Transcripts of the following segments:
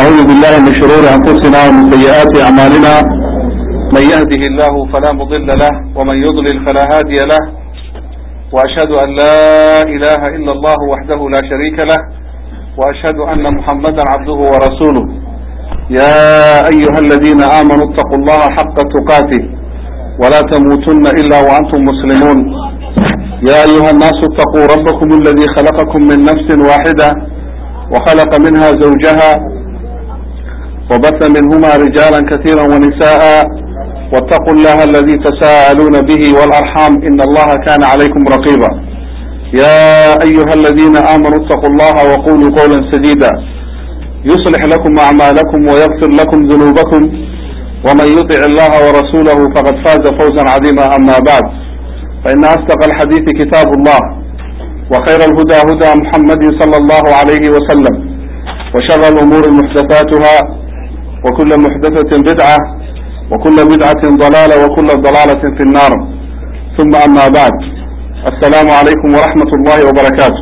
ونعوذ بالله من شرور أنفسنا ومن سيئات أعمالنا من يهده الله فلا مضل له ومن يضلل فلا هادي له وأشهد أن لا إله إلا الله وحده لا شريك له وأشهد أن محمدا عبده ورسوله يا أيها الذين آمنوا اتقوا الله حق تقاته ولا تموتن إلا وأنتم مسلمون يا أيها الناس اتقوا ربكم الذي خلقكم من نفس واحدة وخلق منها زوجها وبث منهما رجالا كثيرا ونساء واتقوا الله الذي تساءلون به والأرحام إن الله كان عليكم رقيبا يا أيها الذين آمنوا اتقوا الله وقولوا قولا سديدا يصلح لكم أعمالكم ويغفر لكم ذنوبكم ومن يطع الله ورسوله فقد فاز فوزا عظيما أما بعد فإن أصدق الحديث كتاب الله وخير الهدى هدى محمد صلى الله عليه وسلم وشر الأمور محدثاتها وكل محدثة بدعة وكل بدعة ضلالة وكل ضلالة في النار ثم أما بعد السلام عليكم ورحمة الله وبركاته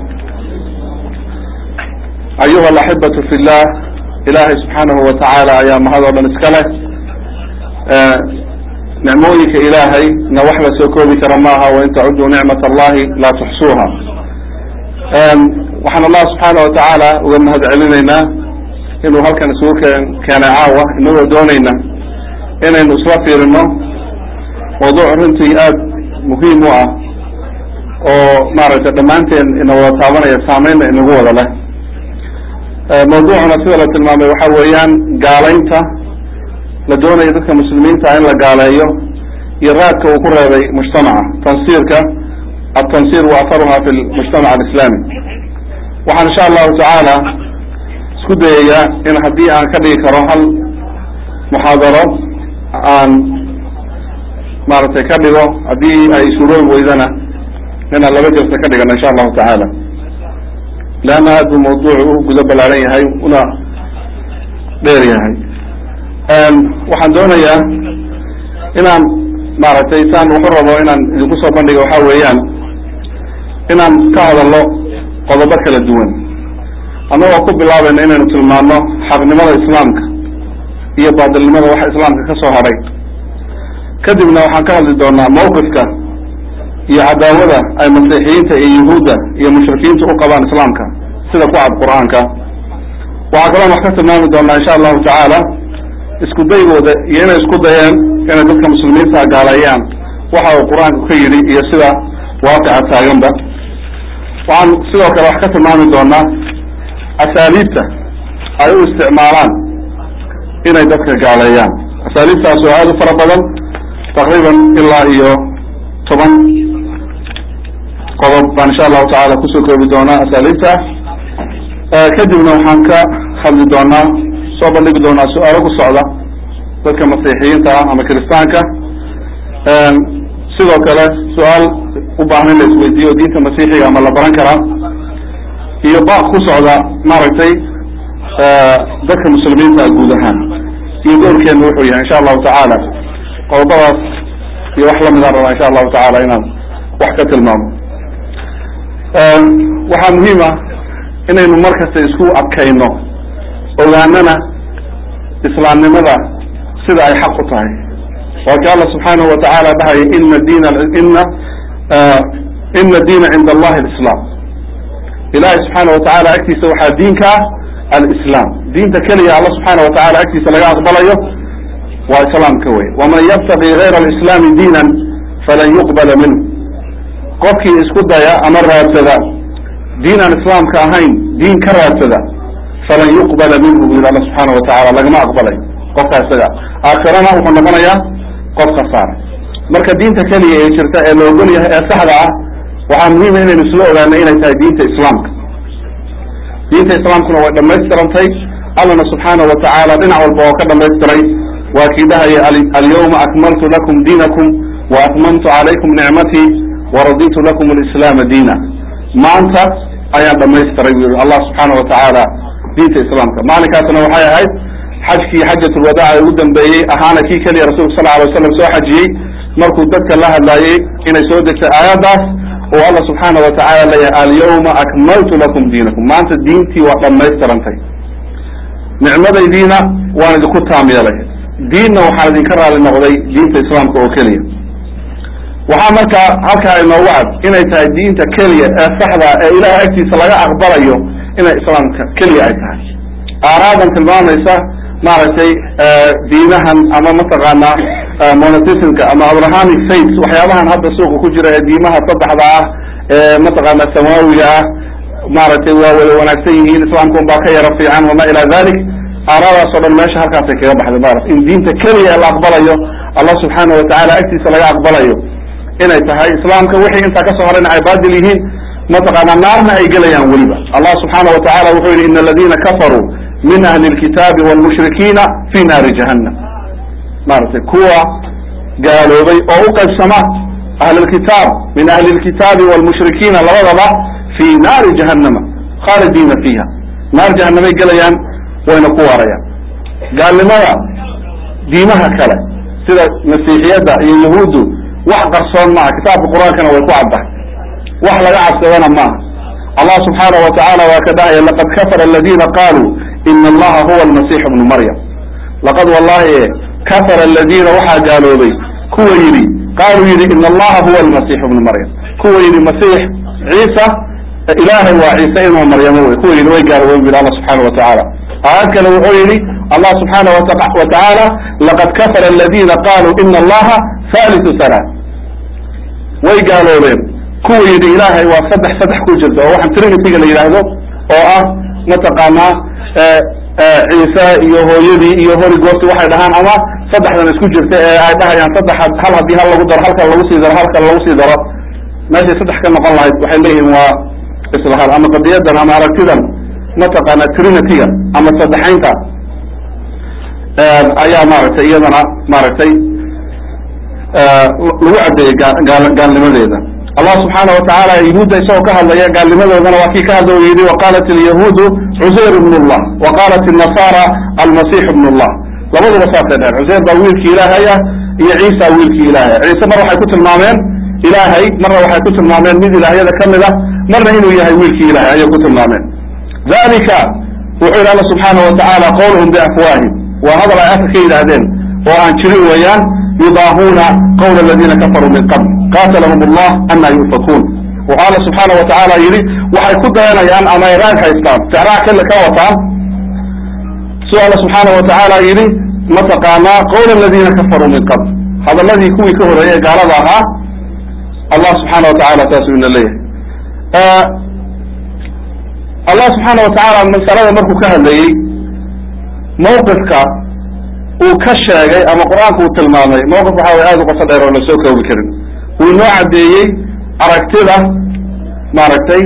أيها الأحبة في الله إلهي سبحانه وتعالى أيام هذا بنسكله نعمويك إلهي نوحل سوكوبك رماها وإن تعدوا نعمة الله لا تحصوها waxaan allah subxaana watacaala uga mahad celinaynaa inuu halkan isugu keenay caawa inagoo doonayna inaynu isla fiirino mawduuc runtii aada muhiim u ah oo maaragtay dhammaanteen ina wada taabanaya saameynna inagu wada leh mawduucuna sida la tilmaamay waxa weeyaan gaalaynta la doonayo dadka muslimiinta in la gaaleeyo iyo raadka uu ku reebay mujtamaca tansiirka التنصير وأثرها في المجتمع الإسلامي waxaan insha allahu tacaala isku dayayaa in haddii aan ka dhigi karo hal muxaadaro aan maaragtay ka dhigo haddii ay suroobi weydana inaan laba jirta ka dhigano insha allahu tacaala leanna aad buu mawduucu u guda ballaaran yahay una dheer yahay waxaan doonayaa inaan maaragtay saan wuxu rabo inaan idinku soo bandhiga waxa weeyaan inaan ka hadalno qodobo kala duwan annagoo ku bilaabayna inaynu tilmaano xaqnimada islaamka iyo baadilnimada waxa islaamka ka soo hadhay kadibna waxaan ka hadli doonaa mawqifka iyo cadaawada ay masiixiyiinta iyo yuhuudda iyo mushrikiinta u qabaan islaamka sida ku cad qur-aanka waxaa kaloon wax ka tilmaami doonaa insha allahu tacaala isku daygooda iyo inay isku dayeen inay dadka muslimiinta gaaleeyaan waxa uu qur-aanku ka yidhi iyo sida waaqica taaganba waxaan sidoo kale wax ka tilmaami doonaa asaaliibta ay u isticmaalaan inay dadka gaaleeyaan asaaliibtaas oo aada u fara badan taqriiban ilaa iyo toban qodob baan insha allahu tacaala kusoo koobi doonaa asaaliibta kadibna waxaan ka hadli doonaa soo bandhigi doonaa su-aalo ku socda dadka masiixiyiinta ah ama kiristaanka sidoo kale su-aal u baahan in la isweydiiyo diinta masiixiga ama la baran karaa iyo baaq ku socda maaragtay dadka muslimiinta guud ahaan iyo doorkeenu wuxuu yahay insha allahu tacaala qodobadaas iyo wax lamidaan rabaa insha allahu tacaala inaan wax ka tilmaamo waxaa muhiim ah inaynu markasta isku adkayno ogaanana islaamnimada sida ay xaq u tahay waa ki alla subxaanahu watacaala dhahaya ina diina ina ina diina cinda allahi alislaam ilahi subxaana watacaala agtiisa waxaa diinka ah alislaam diinta keliya alla subxaana watacaala agtiisa laga aqbalayo waa islaamka wey waman yabtaqi gayra alislaami diinan falan yuqbala minhu qofkii isku daya ama raadsada diin aan islaamka ahayn diin ka raadsada falan yuqbala minhu bu yidhi alla subxaana watacaala lagama aqbalay qofka isaga aakhirana wuxuu noqonayaa qof khasaara marka diinta keliya ee jirta ee la ogol yahay ee saxda ah waxaa muhiima inaynu isla ogaano inay tahay diinta islaamka diinta islaamkuna way dhammaystirantay allana subxaana watacaala dhinac walba oo ka dhamaystiray waa kii dhahaya alyawma akmaltu lakum diinakum wa atmamtu calaykum nicmatii waraditu lakum alislaama diina maanta ayaan dhamaystiray bu yihi allah subxaana watacaala diinta islaamka maalinkaasna waxay ahayd xajkii xajatulwadaaca ugu dambeeyey ahaana kii keliya rasulka sal alay waslam soo xajiyey markuu dadka la hadlaayey inay soo degtay aayaddaas oo alla subxaana watacaala leeyahay alyawma akmaltu lakum diinakum maanta diintii waa dhammaystirantay nicmadaydiina waan idinku taam yeelay diinna waxaan idinka raali noqday diinta islaamka oo keliya waxaa markaa halkaa inoogu cad inay tahay diinta keliya ee saxda ee ilahay agtiisa laga aqbalayo inay islaamka keliya ay tahay aaraadan tilmaamaysa maaragtay diinahan ama mataqaanaa monotismka ama abrahamic faiths waxyaabahan hadda suuqa ku jira ee diimaha saddexda ah ee mataqaana samaawiga ah maaragtay waa wada wanaagsan yihiin islaamka un baa ka yaro fiican wama ila dalik aaraadaas o dhan meesha halkaasay kaga baxday maarata in diinta keliya ee la aqbalayo allah subxaana watacaala agtiisa laga aqbalayo inay tahay islaamka wixii intaa kasoo horayna ay baadil yihiin mataqaana naarna ay gelayaan weliba allah subxaana watacala wuxuu yihi ina aladina kafaruu min ahli lkitaabi walmushrikiina fi naari jahannam maaragtay kuwa gaaloobay oo u qaybsama ahli lkitaab min ahli lkitaabi walmushrikiina labadaba fi naari jahannama khaalidiina fiiha naar jahanamay gelayaan wayna ku waarayaan gaalnimada diimaha kale sida masiixiyadda iyo yahuuddu wax qarsoon maaha kitaabka qur-aankana way ku caddahay wax laga cabsadana maaha allah subxaana wa tacaala waa ka dhahaya laqad kafara aladina qaluu ina allaha huwa almasiixu bnu maryam laqad wallahi kafara aladiina waxaa gaaloobay kuwa yidhi qaaluu yidhi ina allaha huwa almasiixu bnu maryam kuwa yidhi masiix ciisa ilaahay waa ciise inuu maryamo wey kuwa yidhi way gaaloobeen bu yidhi allah subxaana wa tacaala aayad kale wuxuu yidhi allah subxaana wa tacaala laqad kafara aladina qaluu ina allaha halisu halaa way gaaloobeen kuwa yidhi ilaahay waa saddex saddex ku jirta oo waxaan trinityga la yidhaahdo oo ah mataqaanaa ciise iyo hooyadii iyo horigooti waxay dhahaan ama saddexdan isku jirta ee ay dhahayaan saddex hal haddii hal lagu daro halkan lagu sii daro halkan lagu sii daro meeshay saddex ka noqon lahayd waxay leeyihiin waa isla hal ama qadiyadan ama aragtidan mataqaana trinityga ama saddexaynta ayaa maaragtay iyadana maaragtay lagu caddeeyey gaalnimadeeda allah subxaana watacaala yahuudda isagoo ka hadlaya gaalnimadoodana waa kii ka hadla u yidhi waqaalat alyahuudu cusayr ibn llah wa qaalat الnasara almasix ibn llah labaduba saasay dheheen cusayr baa wiilkii ilaahay ah iyo ciisa wiilkii ilaahay ciise mar waxay ku tilmaameen ilaahay marna waxay ku tilmaameen mid ilaahyada kamid ah marna inuu yahay wiilkii ilahay ayay ku tilmaameen dalika wuxuu yidhi alla subxaana watacaala qawluhum biafwaahim waa hadal ay afka ka yidhaahdeen oo aan jirin weeyaan yudaahuna qawla aladina kafaruu min qabl qatalahum allah ana yufakuun wuxuu alla subxaana watacaala yidhi waxay ku dayanayaan ama ay raag haystaan ficraha kale ka wataan siduu alla subxaana watacaala yidhi mataqaanaa qawla aladina kafaruu min qabl hadaladii kuwii ka horeeyey ee gaalada ahaa allah subxaana watacaala saasuu ina leeyahay allah subxaana watacaala masalada markuu ka hadlayey mawqifka uu ka sheegay ama qur-aanka uu tilmaamay mawqif waxa way aada u qoto dheer oo lasoo koobi karin wuu inoo caddeeyey aragtida maaragtay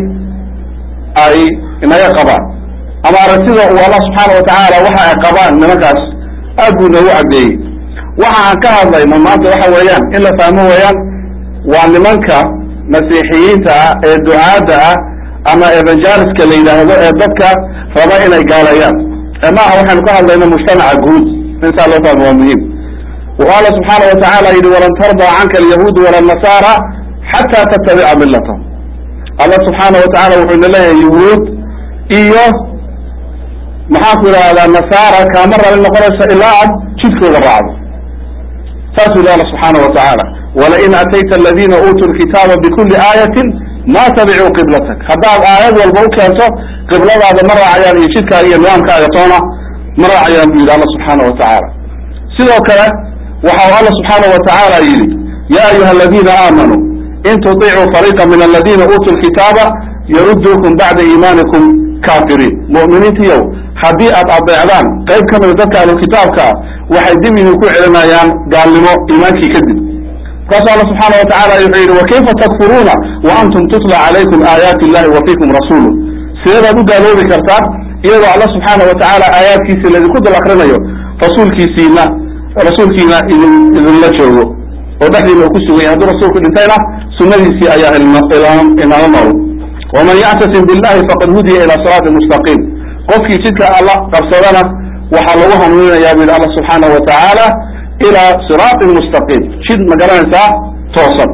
ay inaga qabaan ama aragtida uu allah subxaana watacaala waxa ay qabaan nimankaas aad buu inoogu caddeeyey waxa aan ka hadlayno maanta waxa weeyaan in la fahmo weeyaan waa nimanka masiixiyiinta ah ee ducaadda ah ama evangeliska la yidhaahdo ee dadka raba inay gaaleeyaan maaha waxaynu ka hadlayno mujtamaca guud insaa loo fahmo waa muhiim wuxuu alla subxaana watacaala yidhi walan tardaa canka alyahuudu wala nasaara xataa tattabica millatahum allah subxaana watacala wuxuu ina leeyahay yahuud iyo maxaanku idhahdaa nasaara kaama rali noqonayso ilaa aad jidkooda raacdo saasuu yihi alla subxaana watacaala walain atayta aladina uutuu lkitaaba bikuli aayatin ma tabicuu qiblatak haddaad aayad walba u keento qibladaada ma raacayaan iyo jidkaaga iyo nidaamkaaga toona ma raacayaan buu yidhi alla subxaana watacaala sidoo kale waxau alla subxaana watacaala yidhi ya ayuha aladina aamanuu in tuطicuu fariiqa min aladina uutuu lkitaaba yaruduukum bacda iimaanikum kaafiriin mu'miniintiyow haddii aad adeecdaan qayb ka mida dadka ahlulkitaabka ah waxay dib idinku celinayaan gaalnimo iimaankii kadib markaasu alla subxaana watacaala wuxuu yidhi wakayfa takfuruuna wa antum tutla calaykum aayaati illahi wa fiikum rasuulu sideedaad u gaaloobi kartaa iyadoo alla subxaana watacaala aayaadkiisii laydinku dul akrinayo rasuulkiisiina rasuulkiina idin idinla joogo oo dhexdiina uu ku sugan yahay hadduu rasuulku dhintayna sunadiisii ayaa inaala nool waman yactasim billahi faqad hudiya ila siraati mustaqiim qofkii jidka alla qabsadana waxaa lagu hanuuninayaa bu yidhi alla subxaana watacaala ila siraatin mustaqiim jid ma garanaysaa toosan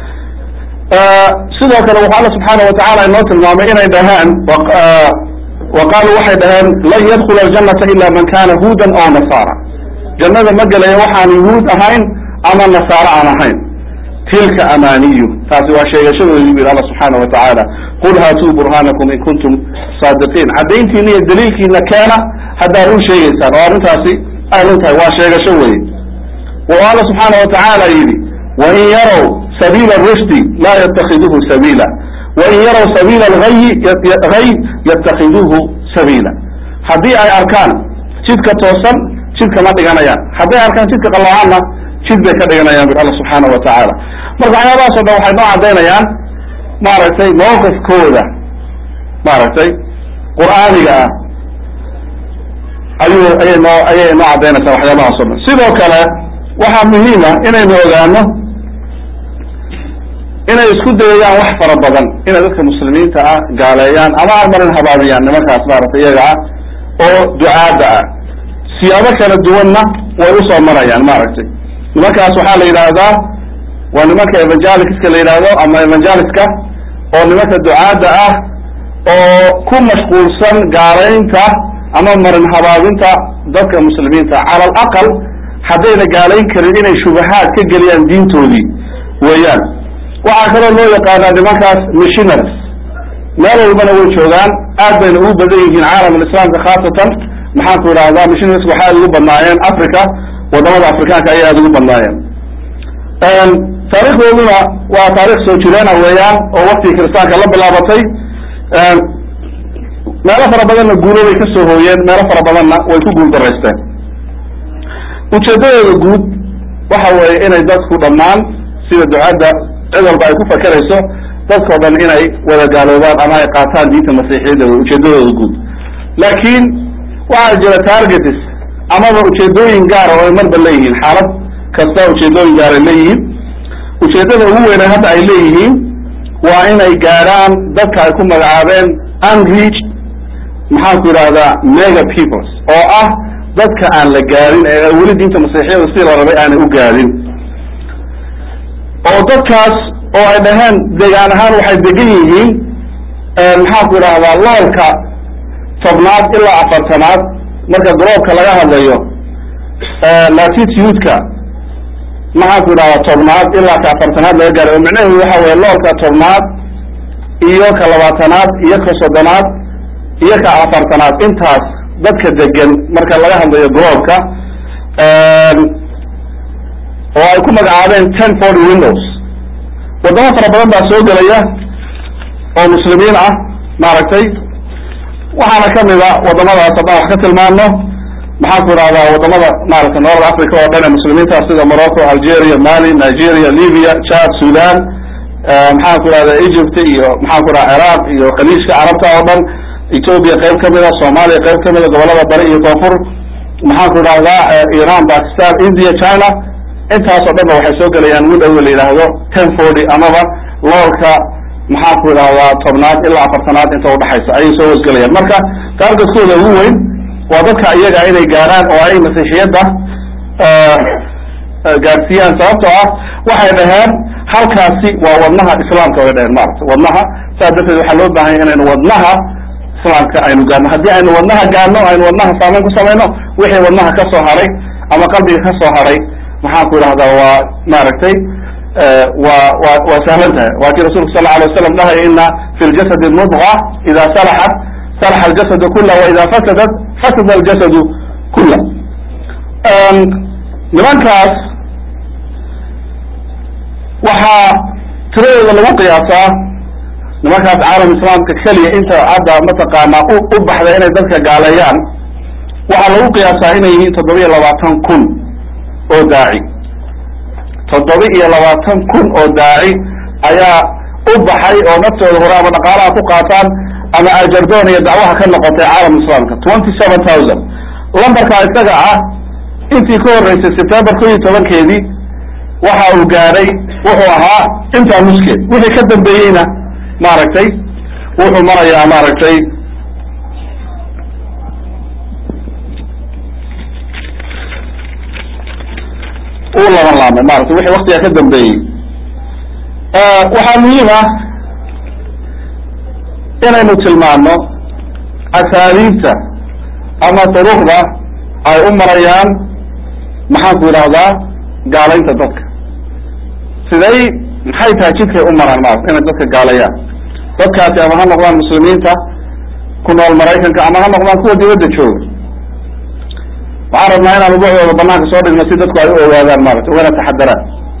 sidoo kale wuxuu alla subxaana watacaala inoo tilmaamay inay dhahaan wa qaaluu waxay dhaheen lan yadkula aljanata ila man kana huudan aw nasaara jannada ma gelaya waxaan yuhuud ahayn ama nasaaro aan ahayn tilka amaaniyu taasi waa sheegashadoodii bu yidhi alla subxaana wa tacaala qul haatuu burhaanakum in kuntum saadiqiin caddayntiina iyo daliilkiina keena haddaad run sheegaysaan oo arrintaasi ay run tahay waa sheegasho weye wa alla subxaana wa tacaala yidhi wain yarow sabiila rushdi laa yattakiduhu sabiila wain yarow sabiila alghayi hay yattakiduuhu sabiila haddii ay arkaan jidka toosan jidka ma dhiganayaan hadday arkaan jidka qalloocanna jid bay ka dhiganayaan bir alla subxaana wa tacaala marka waxyaabahaas o dhan waxay noo caddaynayaan maaragtay mawqifkooda maaragtay qur'aaniga ah ayuu ayay noo ayay noo caddaynaysaa waxyaabahaas o dhan sidoo kale waxaa muhiima inaynu ogaano inay isku dayayaan wax fara badan inay dadka muslimiinta ah gaaleeyaan ama armarin habaabiyaan nimankaas maaragtay iyaga ah oo ducaadda ah siyaabo kala duwanna way usoo marayaan maaragtay nimankaas waxaa la yidhaahdaa waa nimanka evangelicska la yidhaahdo ama evangeliska oo nimanka ducaadda ah oo ku mashquulsan gaalaynta ama marin habaabinta dadka muslimiinta cala alaqal haddayna gaalayn karin inay shubahaad ka geliyaan diintoodii weeyaan waxaa kaloo loo yaqaanaa nimankaas missionaries meel walbana way joogaan aad bayna ugu badan yihiin caalam alislaamka khaasatan maxaan ku idhahdaa missionaries waxay aad ugu badnaayeen africa wadamada afrikaanka ayay aada ugu badnaayeen taarikhdooduna waa taarikh soo jireena weeyaan oo waktigii kiristaanka la bilaabatay meelo fara badanna guulo bay ka soo hooyeen meelo fara badanna way ku guul daraysteen ujeedadooda guud waxa weeye inay dadku dhammaan sida ducadda cid walba ay ku fakerayso dadkao dhan inay wada gaaloobaan ama ay qaataan diinta masiixiyadda wey ujeedadooda guud laakiin waxaa jira targets amaba ujeedooyin gaara oo ay marba leeyihiin xaalad kasta ujeedooyin gaar ay leeyihiin ujeedada ugu weyne hadda ay leeyihiin waa inay gaadhaan dadka ay ku magacaabeen unreached maxaan ku yidhahdaa mega peoples oo ah dadka aan la gaadhin ee weli diinta masiixiyada sidii la rabay aanay u gaadhin oo dadkaas oo ay dhaheen deegaan ahaan waxay degan yihiin maxaan ku yidhahdaa loolka tobnaad ilaa afartanaad marka groobka laga hadlayo latitude-ka maxaan ku yidhahdaa tobnaad ilaa ka afartanaad laga gaaray oo micnaheedu waxa weye loolka tobnaad iyo ka labaatanaad iyo ka soddonaad iyo ka afartanaad intaas dadka degan marka laga hadlayo groobka oo ay ku magacaabeen ten forty windows waddamo fara badan baa soo gelaya oo muslimiin ah maaragtay waxaana kamid a waddamadaas haddaan wax ka tilmaano maxaan ku idhahdaa waddamada maaragtay noloda africa oo dhan ee muslimiinta sida morocco algeria mali nigeria libya chad sudan maxaan ku idhahdaa egypt iyo maxaan ku idhaha ciraaq iyo khaliijka carabta oo dhan ethoopia qayb kamida soomaaliya qayb kamida gobolada bari iyo koonfur maxaan ku idhahdaa iran pakistan india china intaas oo dhan ba waxay soo gelayaan window la yidhaahdo ten forty amaba loolka maxaan ku idhahdaa tobnaad ilaa afartanaad inta udhaxaysa ayay soo hosgelayaan marka taargetkooda ugu weyn waa dadka iyaga inay gaaraan oo ay masiixiyadda gaarsiiyaan sababtoo ah waxay dhaheen halkaasi waa wadnaha islaamka way dhaheen maarata wadnaha saas darteed waxaa loo baahanya inaynu wadnaha islaamka aynu gaarno haddii aynu wadnaha gaarno aynu wadnaha saameyn ku samayno wixii wadnaha ka soo haray ama qalbiga ka soo haray maxaan ku idhahdaa waa maaragtay wa wa waa sahlan tahay waa kii rasulku sal alay waslam dhahaya ina fi ljasadi mudqa ida salaxat salaxa aljasadu kula wa ida fasadat fasada aljasadu kula nimankaas waxaa tiradooda lagu qiyaasaa nimankaas caalam islaamka keliya inta hadda mataqaanaa u u baxday inay dadka gaaleeyaan waxaa lagu qiyaasaa inay yihiin toddoba iyo labaatan kun oo daaci toddoba iyo labaatan kun oo daaci ayaa u baxay oo naftooda hore ama dhaqaalaha ku qaataan ama ajardoon iyo dacwaha ka noqotay caalam islaamka twenty seven thousand lambarkaa isaga ah intii ka horreysay september ko iyo tobankeedii waxa uu gaadhay wuxuu ahaa intaa nuskeed wixii ka dambeeyeyna maaragtay wuxuu marayaa maaragtay uu laban laamay maratay wixii waktigaa ka dambeeyey waxaa muhiim ah inaynu tilmaano asaaliibta ama duruqda ay u marayaan maxaan ku yidhahdaa gaalaynta dadka siday maxay tahay jidkay u maraan maarata inay dadka gaaleeyaan dadkaasi ama ha noqdaan muslimiinta ku nool maraykanka ama ha noqdaan kuwa dibadda jooga waxaan rabnaa inaan ubucdooda banaanka soo dhigno si dadku ay u ogaadaan maarata ugana taxadaraan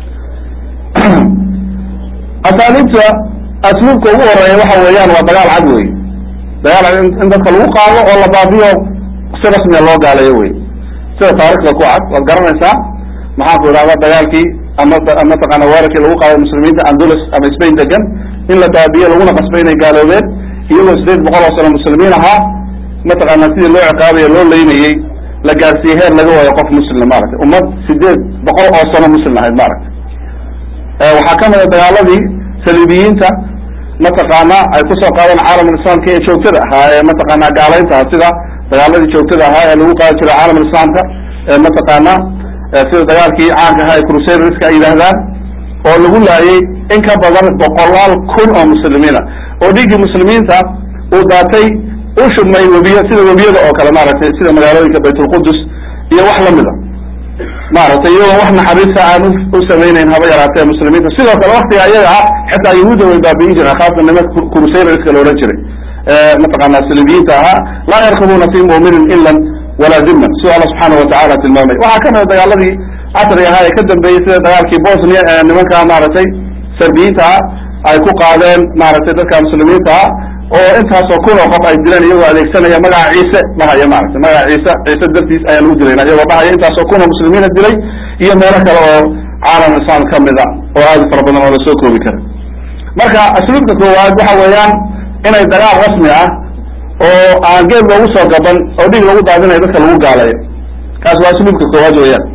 asaaliibta asluubka ugu horeeya waxa weeyaan waa dagaal cad wey dagaal cad in dadka lagu qaado oo la baabiyo si rasmiya loo gaaleeyo wey sida taarikhda ku cad waad garanaysaa maxaan ku idhahda dagaalkii ama mataqaana weerarkii lagu qaaday muslimiinta andulus ama spain degan in la baabiyo laguna qasbay inay gaaloobeen iyagoo sideed boqol oo sano muslimiin ahaa mataqaana sidii loo ciqaabayo loo leynayey la gaarsiiyey heer laga waayo qof muslimna maaragtay ummad sideed boqol oo sano muslim ahayd maaragtay waxaa ka mida dagaaladii saliibiyiinta mataqaana ay kusoo qaadeen caalamul islaamka ee joogtada ahaa ee mataqaana gaalayntaha sida dagaaladii joogtada ahaa ee lagu qaadi jiray caalamul islaamka ee mataqaana sida dagaalkii caanka ahaa ee crusaderska ay yidhaahdaan oo lagu laayay in ka badan boqolaal kun oo muslimiina oo dhiiggii muslimiinta uu daatay u shubmay webiya sida webiyada oo kale maaragtay sida magaalooyinka baytulqudus iyo wax lamida maaragtay iyagoo wax naxariista aan u samaynayn haba yaraatee muslimiinta sidoo kale waktiga ayaga ah xitaa yahuudda way baabi'in jireen khaasatan nimanka crusaderska la odhan jiray mataqaana saliibiyiinta ahaa laa yarkubuna fi mu'minin ilan walaa diman siduu alla subxaana watacala tilmaamay waxaa ka mida dagaaladii casriga ahaa ee ka dambeeyey sida dagaalkii bosnia ee nimanka maaragtay serbiyiinta ah ay ku qaadeen maaragtay dadka muslimiinta ah oo intaasoo kun oo qof ay dileen iyagoo adeegsanaya magaca ciise dhahaya maaragtay magaca ciise ciise dartiis ayaa lagu dilayna iyagoo dhahaya intaasoo kun oo muslimiina dilay iyo meelo kale oo caalam islam ka mida oo aada fara badan oo lasoo koobi kara marka asluubka koowaad waxa weeyaan inay dagaal rasmi ah oo aan geed loogu soo gaban oo dhig lagu daadinayo dadka lagu gaalayo kaas waa asluubka koowaad weeyaan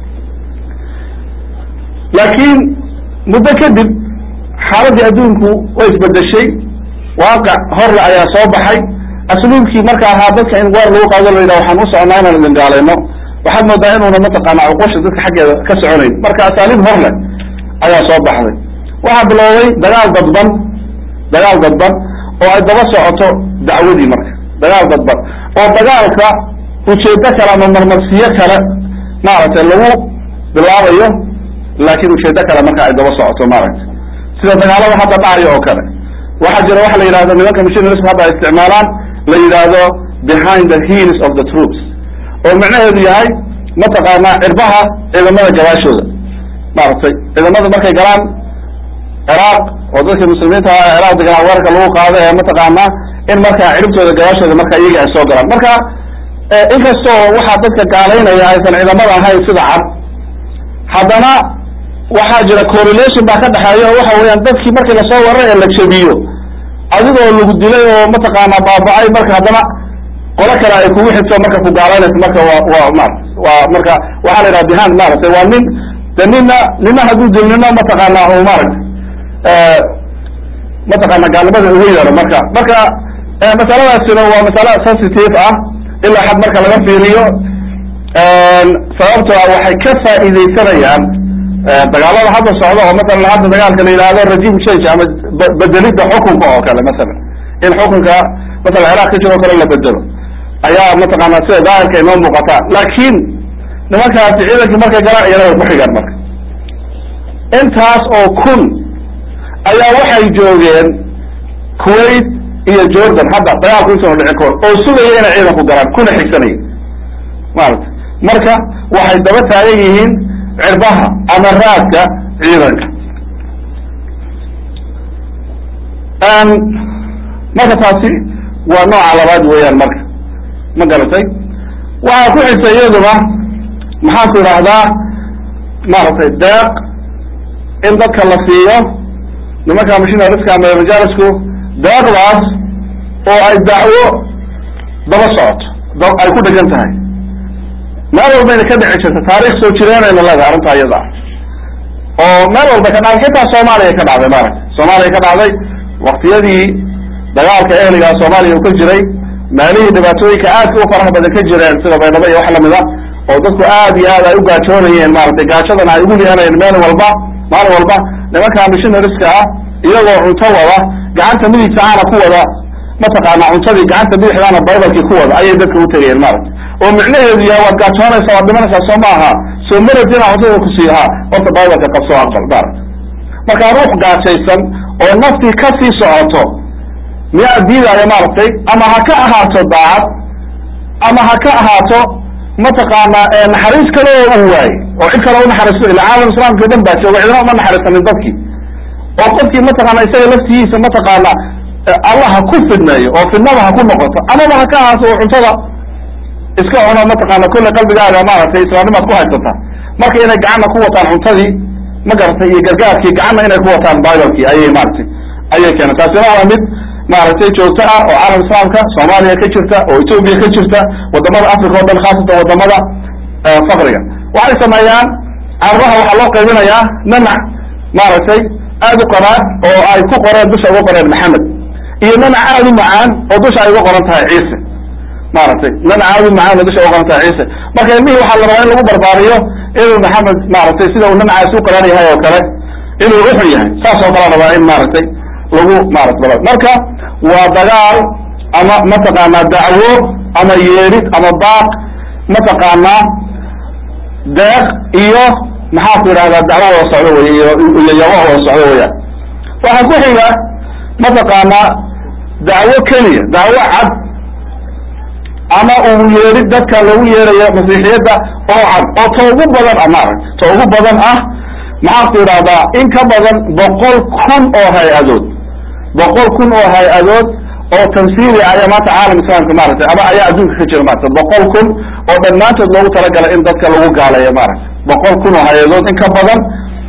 laakiin muddo kadib xaaladii adduunku way isbedeshay waaqac horle ayaa soo baxay asluubkii marka ahaa dadka in weer lagu qaado la yidhaha waxaan u socnaa inaan idin gaalayno waxaad moodaa inuuna mataqaana cuqusha dadka xaggeeda ka soconayn marka asaaliib horle ayaa soo baxday waxaa bilowday dagaal dadban dagaal dadban oo ay daba socoto dacwadii marka dagaal dadban oo dagaalka ujeedo kale ama marmarsiyo kale maaragtay lagu bilaabayo laakiin ujeedo kale marka ay daba socoto maaragtay sida dagaalada hadda dhacayo oo kale waxaa jira waxa la yidhahdo nimanka missionaries hadda ay isticmaalaan la yidhaahdo behind the heels of the troops oo macnaheedu yahay mataqaanaa cirbaha ciidamada gabaashooda maaragtay ciidamada markay galaan ciraaq oo dadka muslimiinta ah ciraaq deganaa weerarka lagu qaado ee mataqaanaa in markaa ciribtooda gabaashooda marka iyaga ay soo galaan marka inkastoo waxaa dadka gaalaynaya aysan ciidamada ahayn sida cad haddana waxaa jira correlation baa ka dhexeeya oo waxa weeyaan dadkii markii lasoo waray ee la jabiyo adigoo lagu dilay oo mataqaanaa baaba-ay marka haddana qolo kale ay kugu xigto marka ku gaalaynayso marka waa waa marat waa marka waxaa la yidhaha behind maaragtay waa nin de nina nina hadduu dil nina mataqaanaa u maaragtay mataqaana gaalnimada ugu yeero marka marka masaladaasina waa masale sensitive ah ilaa xad marka laga fiiriyo sababto a waxay ka faa'iidaysanayaan dagaalada hadda socda oo masalan hadda dagaalka la yidhahdo regime change ama bedelidda xukunka oo kale masalan in xukunka masalan ciraaq ka jiro o kale la bedelo ayaa mataqaana sida daahirka inoo muuqataa laakiin nimankaasi ciidankii markay galaan iyana way ku xigaan marka intaas oo kun ayaa waxay joogeen kuwait iyo jordan hadda dagaalku intaanu dhicin kahor oo sugaya inay ciidanku galaan kuna xigsanaya maarata marka waxay daba taagan yihiin cirbaha ama raadka ciidanka marka taasi waa nooca labaad weeyaan marka ma garatay waxaa ku xigta iyaduna maxaan ku idhaahdaa maaragtay deeq in dadka la siiyo nimanka mishinariska ama majalisku deeqdaas oo ay dacwo daba socoto ay ku dhegan tahay meel walbayna ka dhici jirta taarikh soo jireenayna leedahay arrintaa iyada ah oo meel walba ka dhacday xitaa soomaaliya ka dhacday maaragta soomaaliya ka dhacday waktiyadii dagaalka ehligaa soomaaliya uu ka jiray meelihii dhibaatooyinka aadka u faraha badan ka jireen sida baydhabo iyo wax lamida oo dadku aad iyo aad ay u gaajoonayeen maaragtay gaajadana ay ugu lihanayeen meel walba maalin walba nimanka missionariska ah iyagoo cunto wada gacanta midigta aana ku wada mataqaana cuntadii gacanta bidixdaana baybalkii ku wada ayay dadka u tegayeen maaragtay oo micnaheedu yahay waad gaajoonaysaa waad dhimanaysaa soo ma aha soo marati inaa cuntada ku siiyo ha horta baybalka qabso aqbal maaragta markaa ruux gaajaysan oo naftii ka sii socoto miyaa diidaayo maaragtay ama ha ka ahaato daacad ama ha ka ahaato mataqaana naxariis kale oo uu waayey oo cid kale unaxariisto ila caalam islaamka o dhan baa jooga cidna uma naxariisanin dadkii oo qofkii mataqaana isaga laftigiisa mataqaana allah ha ku fidneeyo oo fidnada ha ku noqoto amaba ha ka ahaato oo cuntada iska cuno mataqaana kulle qalbigaaga maaragtay islaamnimaad ku haysata marka inay gacanna ku wataan cuntadii ma garatay iyo gargaarkii gacanna inay ku wataan bibalkii ayay maaragtay ayay keeneen taasina waa mid maaragtay joogto ah oo caalam islaamka soomaaliya ka jirta oo etoobiya ka jirta wadamada africa o dhan khaasatan wadamada fakriga waxay sameeyaan carbaha waxaa loo qaybinayaa nanac maaragtay aad u qaraad oo ay ku qoreen dusha uga qoreen maxamed iyo nanac aad u macaan oo dusha ay uga qoran tahay ciise maaragtay nanac aad u macaan oo dusha uga qoran tahay ciise marka ilmihii waxaa la rabaa in lagu barbaariyo inuu maxamed maaragtay sida uu nanacaasi u qoran yahay oo kale inuu uxun yahay saas oo kale rabaa in maaragtay lagu maarata marka waa dagaal ama mataqaanaa dacwo ama yeedhid ama baaq mataqaanaa deeq iyo maxaa ku yidhahdaa dacwo wada socdo wey iyo iyo yabo wada socdo weyaan waxaa ku xiga mataqaanaa dacwo keliya dacwo cad ama uu yeedhid dadka lagu yeedhayo masiixiyadda oo cad oo ta ugu badan ah maaragta ta ugu badan ah maxaa ku yidhahdaa in ka badan boqol kun oo hay-adood boqol kun oo hay-adood oo tansiiri ayaa maanta caalam islaamka maaragtay ama ayaa adduunka ka jira maarata boqol kun oo dhammaantood loogu talagalay in dadka lagu gaaleeyo maaragta boqol kun oo hay-adood in ka badan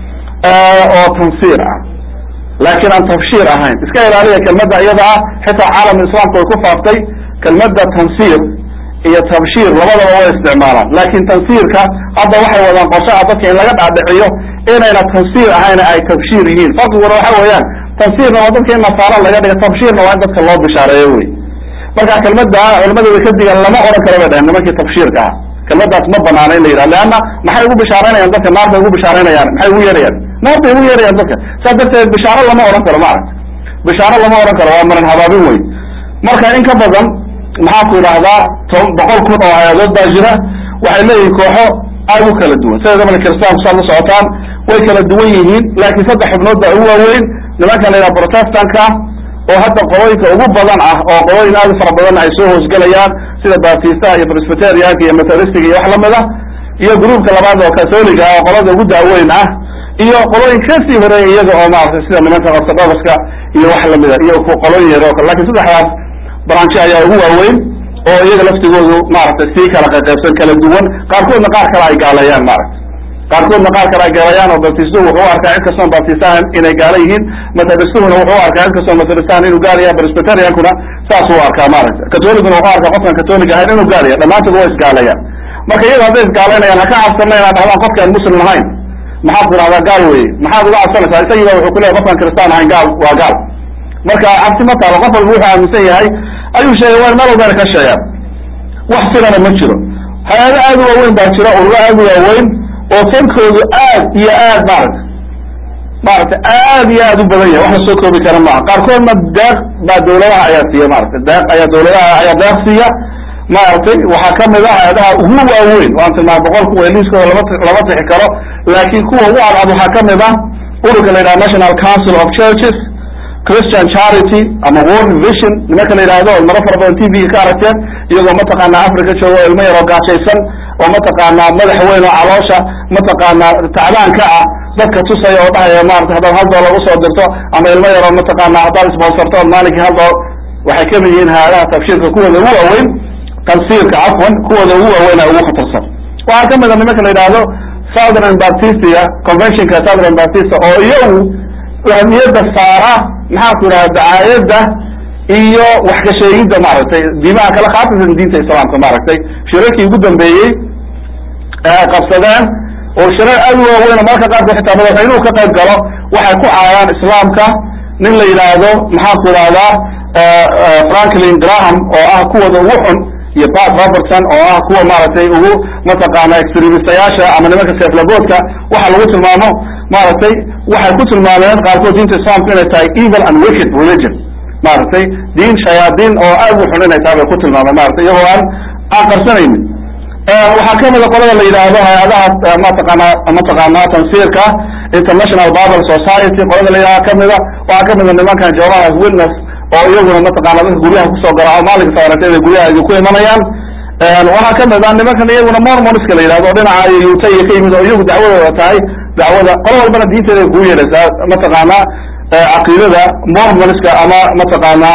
oo tansiir ah laakiin aan tabshiir ahayn iska ilaaliya kelmadda iyada ah xitaa caalam islaamka way ku faaftay kelmadda tansiir iyo tabshiir labadaba way isticmaalaan laakin tansiirka hadda waxay wadaan qorshaha dadka in laga dhaadhiciyo inayna tansiir ahayna ay tabshiir yihiin farqiguna waxa weeyaan tansiirna waa dadka in nasaaro laga dhiga tabshiirna waa in dadka loo bishaareeyo wey marka kelmadda culamada way ka digan lama oran karo bay dhaheen nimankii tabshiirka ah kelmadaas ma banaana in la yidhaha leanna maxay ugu bishaaraynayaan dadka naar bay ugu bishaaraynayaan maxay ugu yeerayaan naar bay ugu yeerayaan dadka saas darteed bishaaro lama oran karo maaragta bishaaro lama oran karo waa maran habaabin wey marka in ka badan maxaa ku yidhaahdaa to boqol kun oo hay-adood baa jira waxay leeyihin kooxo aad u kala duwan sida damanka kiristaanku saad la socotaan way kala duwan yihiin laakiin saddex xubnood baa ugu waaweyn nimanka la yidhaha protestanka oo hadda qolooyinka ugu badan ah oo qolooyin aad u fara badan ay soo hoosgelayaan sida baptistaha iyo presbyterianka iyo methodistiga iyo wax lamid ah iyo gruubka labaad oo catholiga ah oo qolada ugu daaweyn ah iyo qolooyin kasii horeeya iyaga oo maaragtay sida nimanka orthodoxka iyo wax lamida iyo qolooyin yar oo kale lakin saddexdaas branchi ayaa ugu waaweyn oo iyaga laftigoodu maaragtay sii kala qaqaybsan kala duwan qaarkoodna qaar kale ay gaaleeyaan maaragta qaarkoodna qaar kale ay gaaleeyaan oo baptistuhu wuxuu u arkaa cid kastoon baptistahan inay gaala yihiin methodistuhuna wuxuu u arkaa cid kastoon methodistahan inuu gaal yahay presbyteriankuna saasuu u arkaa maaragta catholicuna wuxuu arkaa qofkan catholic ahayn inuu gaal yahay dhammaantood waa isgaaleeyaan marka iyada hadday isgaalaynayaan ha ka cabsana inaad dhahdaan qofkaan muslim ahayn maxaad ku dhahdaa gaal weye maxaad uga cabsanaysaa isagiiba wuxuu kuleyahy qofkaan kristaan ahayn gaal waa gaal marka cabsi ma taalo qof walba wuxuu aaminsan yahay ayuu sheegay waa meel walbayna ka sheegaan wax sirana ma jiro hay-ado aad u waaweyn baa jira ururo aad u waaweyn oo tankoodu aad iyo aad maaragta maaragtay aad iyo aad u badan yahay wax la soo koobi kara maaha qaarkoodna deeq baa dawladaha ayaa siiya maaragtay deeq ayaa dawladaha ayaa deeq siiya maaragtay waxaa kamid ah hay-adaha ugu waaweyn waan tilmaama boqol kuwa liiskooda lama lama tixi karo laakiin kuwa ugu cadcad waxaa kamid ah ururka la yidhaha national council of churches christian charity ama world vision nimanka la yidhaahdo maro fara badan t v ka aragteen iyagoo mataqaanaa africa jooga o ilmo yaroo gaajaysan oo mataqaanaa madax weyn oo caloosha mataqaanaa tacbaanka ah dadka tusaya oo dhahaya maarata haddaad hal doolar usoo dirto ama ilmo yaroo mataqaanaa haddaad sponsorto ood maalinkii hal doolar waxay kamid yihiin hay-adaha tabshiirka kuwooda ugu waaweyn tansiirka cafwan kuwooda ugu waaweyna ugu khatarsan waxaa kamid a nimanka la yidhaahdo southern baptistia conventionka southern baptista oo iyagu ahmiyadda saara maxaa ku yidhahda dacaayadda iyo wax ka sheegidda maaragtay diimaha kale khaasatan diinta islaamka maaragtay shirarkii ugu dambeeyey ee ay qabsadeen oo shirar aad u waaweyn oo mararka qaarkood xitaa madaxweynuhu ka qayb galo waxay ku caayaan islaamka nin la yidhaahdo maxaa ku yidhahdaa franklin graham oo ah kuwooda ugu xun iyo pat robertson oo ah kuwa maaragtay ugu mataqaana extremistayaasha ama nimanka seeflaboodka waxa lagu tilmaamo maaragtay waxay ku tilmaameen qaarkood diinta islaamku inay tahay evil and wicked religion maaragtay diin shayaadiin oo aad u xun inay tahay bay ku tilmaameen maratay iyagoo aan aan qarsanaynin waxaa kamida qolada la yidhaahdo hay-adaha mataqaanaa mataqaanaa tansiirka international bible society qolada la yidhahdo kamida waxaa kamida nimankan jehovahas witness oo iyaguna mataqana dadka guryaha kusoo garaaco maalinka saarantay bay guryaha idinku imanayaan waxaa kamid ah nimankan iyaguna mormoniska la yidhahdo dhinaca yuta iyo ka yimid oo iyagu dacwadooda tahay dacwada qolo walbana diinteeda kugu yeedhaysaa mataqaanaa caqiidada mormoniska ama mataqaanaa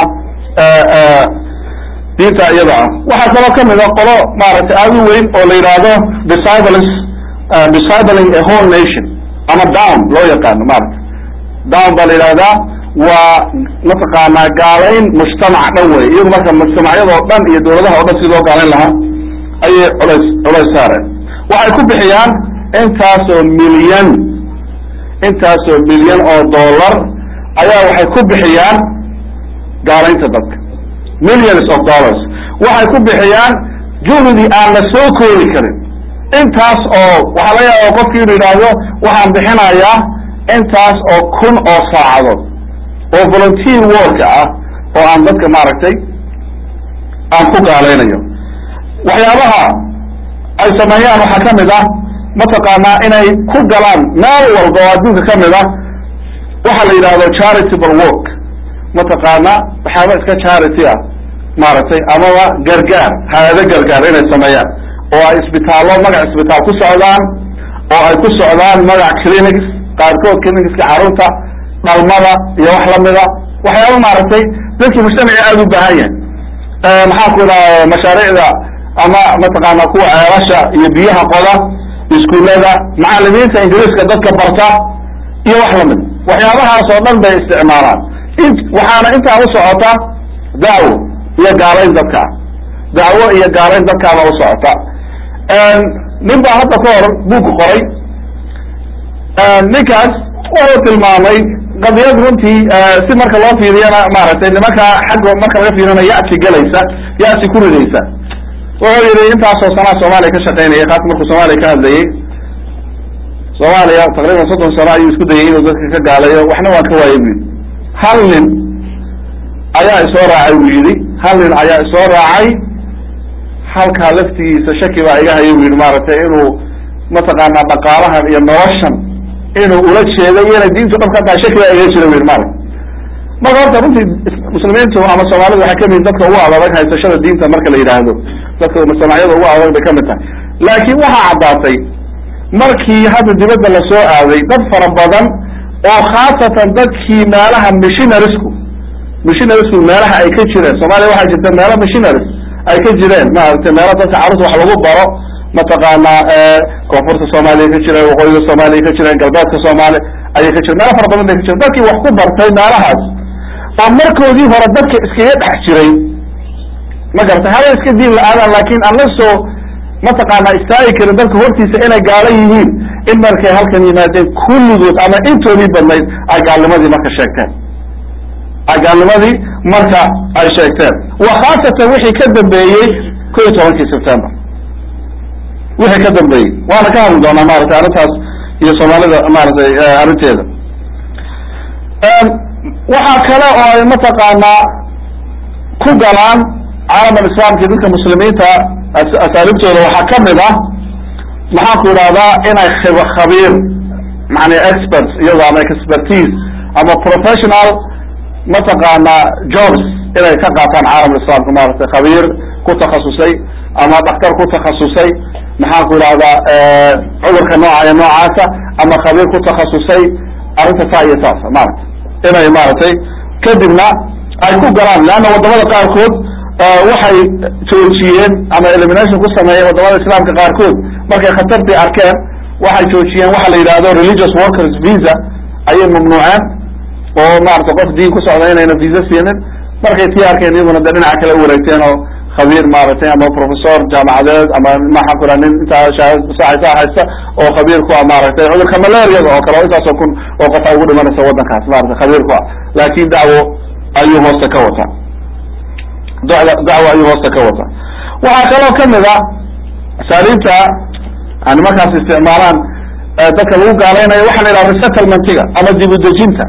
diinta iyada ah waxaa kaloo kamid a qolo maaragtay aad u weyn oo la yidhaahdo disciples discipling a whole nation ama down loo yaqaano maaragtay down baa la yidhahdaa waa mataqaanaa gaalayn mujtamac dhan wey iyagu marka mujtamacyadoo dhan iyo dawladaha o dhan si loo gaalayn lahaa ayay culays culays saareen waxay ku bixiyaan intaasoo milyan intaasoo milyan oo dollar ayaa waxay ku bixiyaan gaalaynta dadka millions of dollars waxay ku bixiyaan juhdi aan la soo koobi karin intaas oo waxaa laga yaaba qofki inu yidhaahdo waxaan bixinayaa intaas oo kun oo saacadood oo volunteer worka ah oo aan dadka maaragtay aan ku gaalaynayo waxyaabaha ay sameeyaan waxaa kamid ah mataqaanaa inay ku galaan meel walba oo adduunka kamid ah waxaa la yidhahdo charitable work mataqaanaa waxyaaba iska charity ah maaragtay amaba gargaar hay-ado gargaar inay sameeyaan oo ay isbitaallo magac isbitaal ku socdaan oo ay ku socdaan magac clinics qaarkood clinicska carruurta dhalmada iyo wax lamida waxyaaba maaragtay dadkii mujtamaci aada u baahan yahay maxaa ku idhaha mashaariicda ama mataqaana kuwa ceelasha iyo biyaha qoda iskuullada macalimiinta ingiriiska dadka barta iyo wax lamida waxyaabahaas oo dhan bay isticmaalaan waxaana intaa u socota dacwo iyo gaalayn dadka dacwo iyo gaalayn dadkaaba u socota nin baa hadda ka hor buug qoray ninkaas wuxuu tilmaamay qadiyad runtii si marka loo fiiriyana maaragtay nimanka xagga marka laga fiiriyana ya'si gelaysa ya'si ku ridaysa wuxuu yihi intaasoo sanaa soomaaliya ka shaqaynayay kaas markuu soomaaliya ka hadlayay soomaaliya taqriiban soddon sano ayuu isku dayay inuu dadka ka gaalayo waxna waan ka waayay bu yidhi hal nin ayaa isoo raacay buu yidhi hal nin ayaa isoo raacay halkaa laftigiisa shaki baa iga hayay bu yidhi maaragtay inuu mataqaanaa dhaqaalahan iyo noloshan inuu ula jeeday inay diintu dhab ka tahay shaki baa iga jira bu yidhi maaragta marka horta runtii muslimiintu ama soomaalidu waxay kamid dadka ugu adag haysashada diinta marka la yidhaahdo dadka mujtamacyada ugu adag bay kamid tahay laakiin waxaa caddaatay markii hadda dibadda lasoo aaday dad fara badan oo khaasatan dadkii meelaha missionarisku missionarisku meelaha ay ka jireen soomaaliya waxaa jirta meelo missionaries ay ka jireen maaragtay meelo dadka carruurta wax lagu baro mataqaanaa koonfurta soomaaliya ka jireen waqooyiga soomaaliya ka jireen galbeedka soomaaliya ayay ka jireen meelo fara badan bay ka jireen dadkii wax ku bartay meelahaas oo markoodii hore dadka iskaga dhex jiray ma garatay haba iska diin la-aadaan laakin aan la soo mataqaanaa istaagi karin dadka hortiisa inay gaala yihiin in markay halkan yimaadeen kulligood ama intoodii badnayd ay gaalnimadii marka sheegteen ay gaalnimadii marka ay sheegteen wa khaasatan wixii ka dambeeyey ko iyo tobankii september wixii ka dambeeyey waana ka hadli doonaa maratay arrintaas iyo soomaalida maaragtay arrinteeda waxaa kale oo ay mataqaanaa ku galaan caalam alislaamki dadka muslimiinta asaaliibtooda waxaa kamid ah maxaan ku idhahdaa inay khib khabiir macnaa experts iyado ama expertise ama professional mataqaanaa jobs inay ka qaataan caalam alislaamka maaragtay khabiir ku takhasusay ama dhaktar ku takhasusay maxaan ku idhahdaa cudurka nooca iyo noocaasa ama khabiir ku takhasusay arrinta saa iyo saasa maaragtay inay maaragtay kadibna ay ku galaan leanna wadamada qaarkood waxay joojiyeen ama elimination ku sameeyeen wadamada islaamka qaarkood markay khatartii arkeen waxay joojiyeen waxa la yidhahdo religious workers visa ayay mamnuuceen oo maarata qof diin ku socda inayna visa siinin markay tii arkeen iyaguna de dhinaca kale u wareegteen oo khabiir maaragtay ama professor jaamacadeed ama maxaan ku raa nin intaa shahasaasa haysta oo khabiir ku ah maaragtay cudurka malariada oo kale oo intaasoo kun oo qofa ugu dhimanaysa waddankaas maarata khabiir ku ah laakin dacwo ayuu hoosta ka wataa dada dacwo ayuu hoosta ka wataa waxaa kaloo kamid a asaaliibta yani markaas isticmaalaan dadka lagu gaalaynayo waxa la yidhaha resettlementiga ama dib udejinta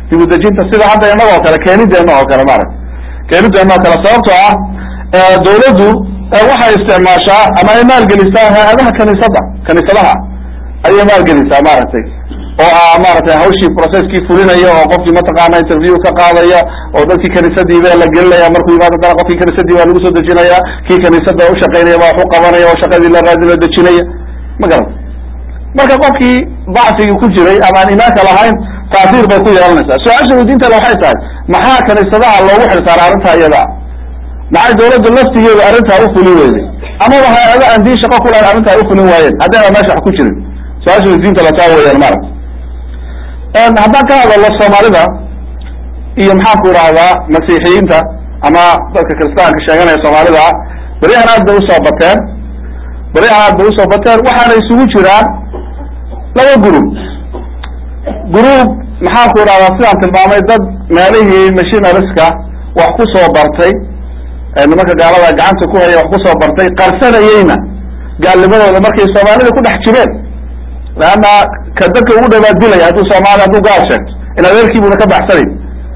dibudejinta sida hadda inagoo kale keenideena oo kale maaragta keenideena oo kale sababtoo ah dawladdu waxay isticmaashaa ama ay maalgelisaa hay-adaha kaniisada kaniisadaha ayay maalgelisaa maaragtay oo ah maaragtay hawshii processkii fulinaya oo qofkii mataqaana interview ka qaadaya oo dadkii kaniisadiiba la gelinaya markuu yimaado dana qofkii kaniisadii baa lagu soo dejinaya kii kaniisada ushaqaynaya baa wax u qabanaya oo shaqadii la raadi la dejinaya ma garata marka qofkii dacfigii ku jiray ama aan imaanka lahayn taasiir bay ku yeelanaysaa su-aasha weydiinta le waxay tahay maxaa kaniisadaha loogu xilsaara arrintaa iyada maxay dawladda laftigeedu arrintaa ufulin weyday amaba hay-ada aan diin shaqo ku lahayn arrintaa ufulin waayeen haddayna meesha wax ku jirin su-aasha weydiinta lataa weeyaan maaragta haddaan ka hadalno soomaalida iyo maxaan ku idhaahdaa masiixiyiinta ama dadka kiristaanka sheeganaya soomaalida ah beryahan aad bay usoo bateen beryahan aad bay usoo bateen waxaana isugu jiraan laba group group maxaan ku idhahdaa sidaan tilmaamay dad meelihii machinariska wax ku soo bartay nimanka gaalada gacanta ku haya wax kusoo bartay qarsanayeyna gaalnimadooda markay soomaalida ku dhex jireen leanna ka dadka ugu dhawaad dilaya hadduu soomaali hadduu gaal sheegto in adeerkiibuna ka baxsanayn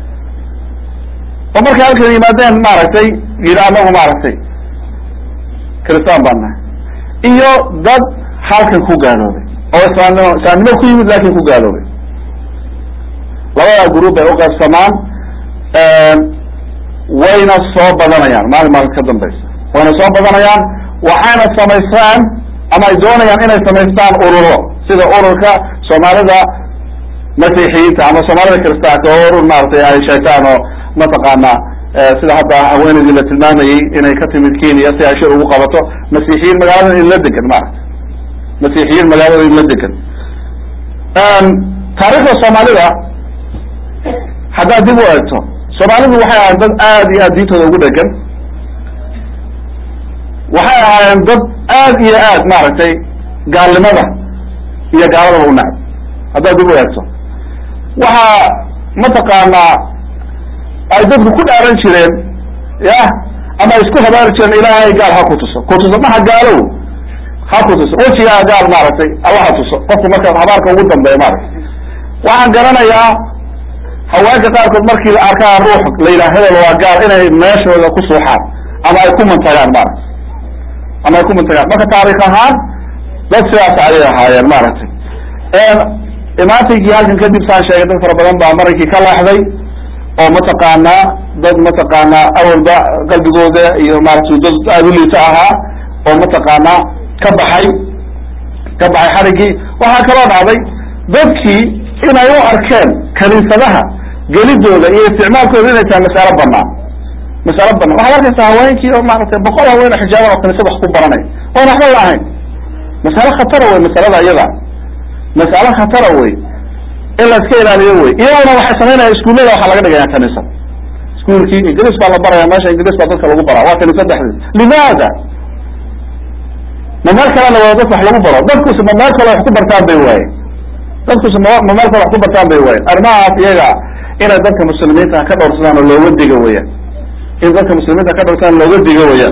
oo markay halkan yimaadeen maaragtay yidhi anagu maaragtay kristaan baan nahay iyo dad halkan ku gaaloobay oo islaamnimo islaamnimo ku yimid laakin ku gaaloobay labadaa group bay uqaybsamaan wayna soo badanayaan maalin maalin ka dambaysa wayna soo badanayaan waxayna samaystaan ama ay doonayaan inay samaystaan ururo sida ururka soomaalida masiixiyiinta ama soomaalida kiristaanka oo urur maaragtay ay sheegtaan oo mataqaana sida hadda haweeneydii la tilmaamayey inay ka timid kenya si ay shir ugu qabato masiixiyiin magaalada idinla degan maaragta masiixiyiin magaalada idinla degan taariikhda soomaalida haddaad dib u eegto soomaalidu waxay ahaayeen dad aad iyo aad diintooda ugu dhegan waxay ahaayeen dad aad iyo aad maaragtay gaalnimada iyo gaaladaba u nacab haddaad dib u eegto waxaa mataqaanaa ay dadku ku dhaaran jireen ya ama isku habaari jireen ilaahay gaal ha ku tuso ku tuso maha gaalow ha ku tuso wejigaa gaal maaragtay alla ha tuso qofku marka habaarka ugu dambeeya maaragtay waxaan garanayaa haweenka qaarkood markii la arkaa ruux la yidhaha hebel waa gaal inay meeshooda ku suuxaan ama ay ku mantagaan maaragtay ama ay ku mantagaan marka taarikh ahaan dad sidaas ayay ahaayeen maaragtay imaantaygii halkan kadib saan sheegay dad fara badan baa marankii ka leexday oo mataqaanaa dad mataqaanaa awalba qalbigooda iyo maaragtay dad aada u liito ahaa oo mataqaanaa ka baxay ka baxay xariggii waxaa kaloo dhacday dadkii inay u arkeen kaniisadaha gelidooda iyo isticmaalkooda inay tahay masalo banaan masalo banaan waxaad arkaysaa haweenkii oo maaragtay boqol haween oo xijaaban oo kaniisada wax ku baranay oon waxba la ahayn masalo khatara wey masalada iyada masalo khatara wey in la iska ilaaliyo wey iyaguna waxay samaynaya iskuullada waxaa laga dhigaya kaniisad iskuulkii ingiriis baa la baraya meesha ingiriis baa dadka lagu baraa waa kaniisad dhexdeed limaada ma meel kalena waa dadka wax lagu baro dadkusi ma meel kale wax ku bartaan bay waaye dadkusi ma ma meel kale wax ku bartaan bay waayen arrimahaas iyaga inay dadka muslimiinta ka dhowrsadaan oo looga diga weyaan in dadka muslimiinta ka dhowrsadaan looga diga weyaan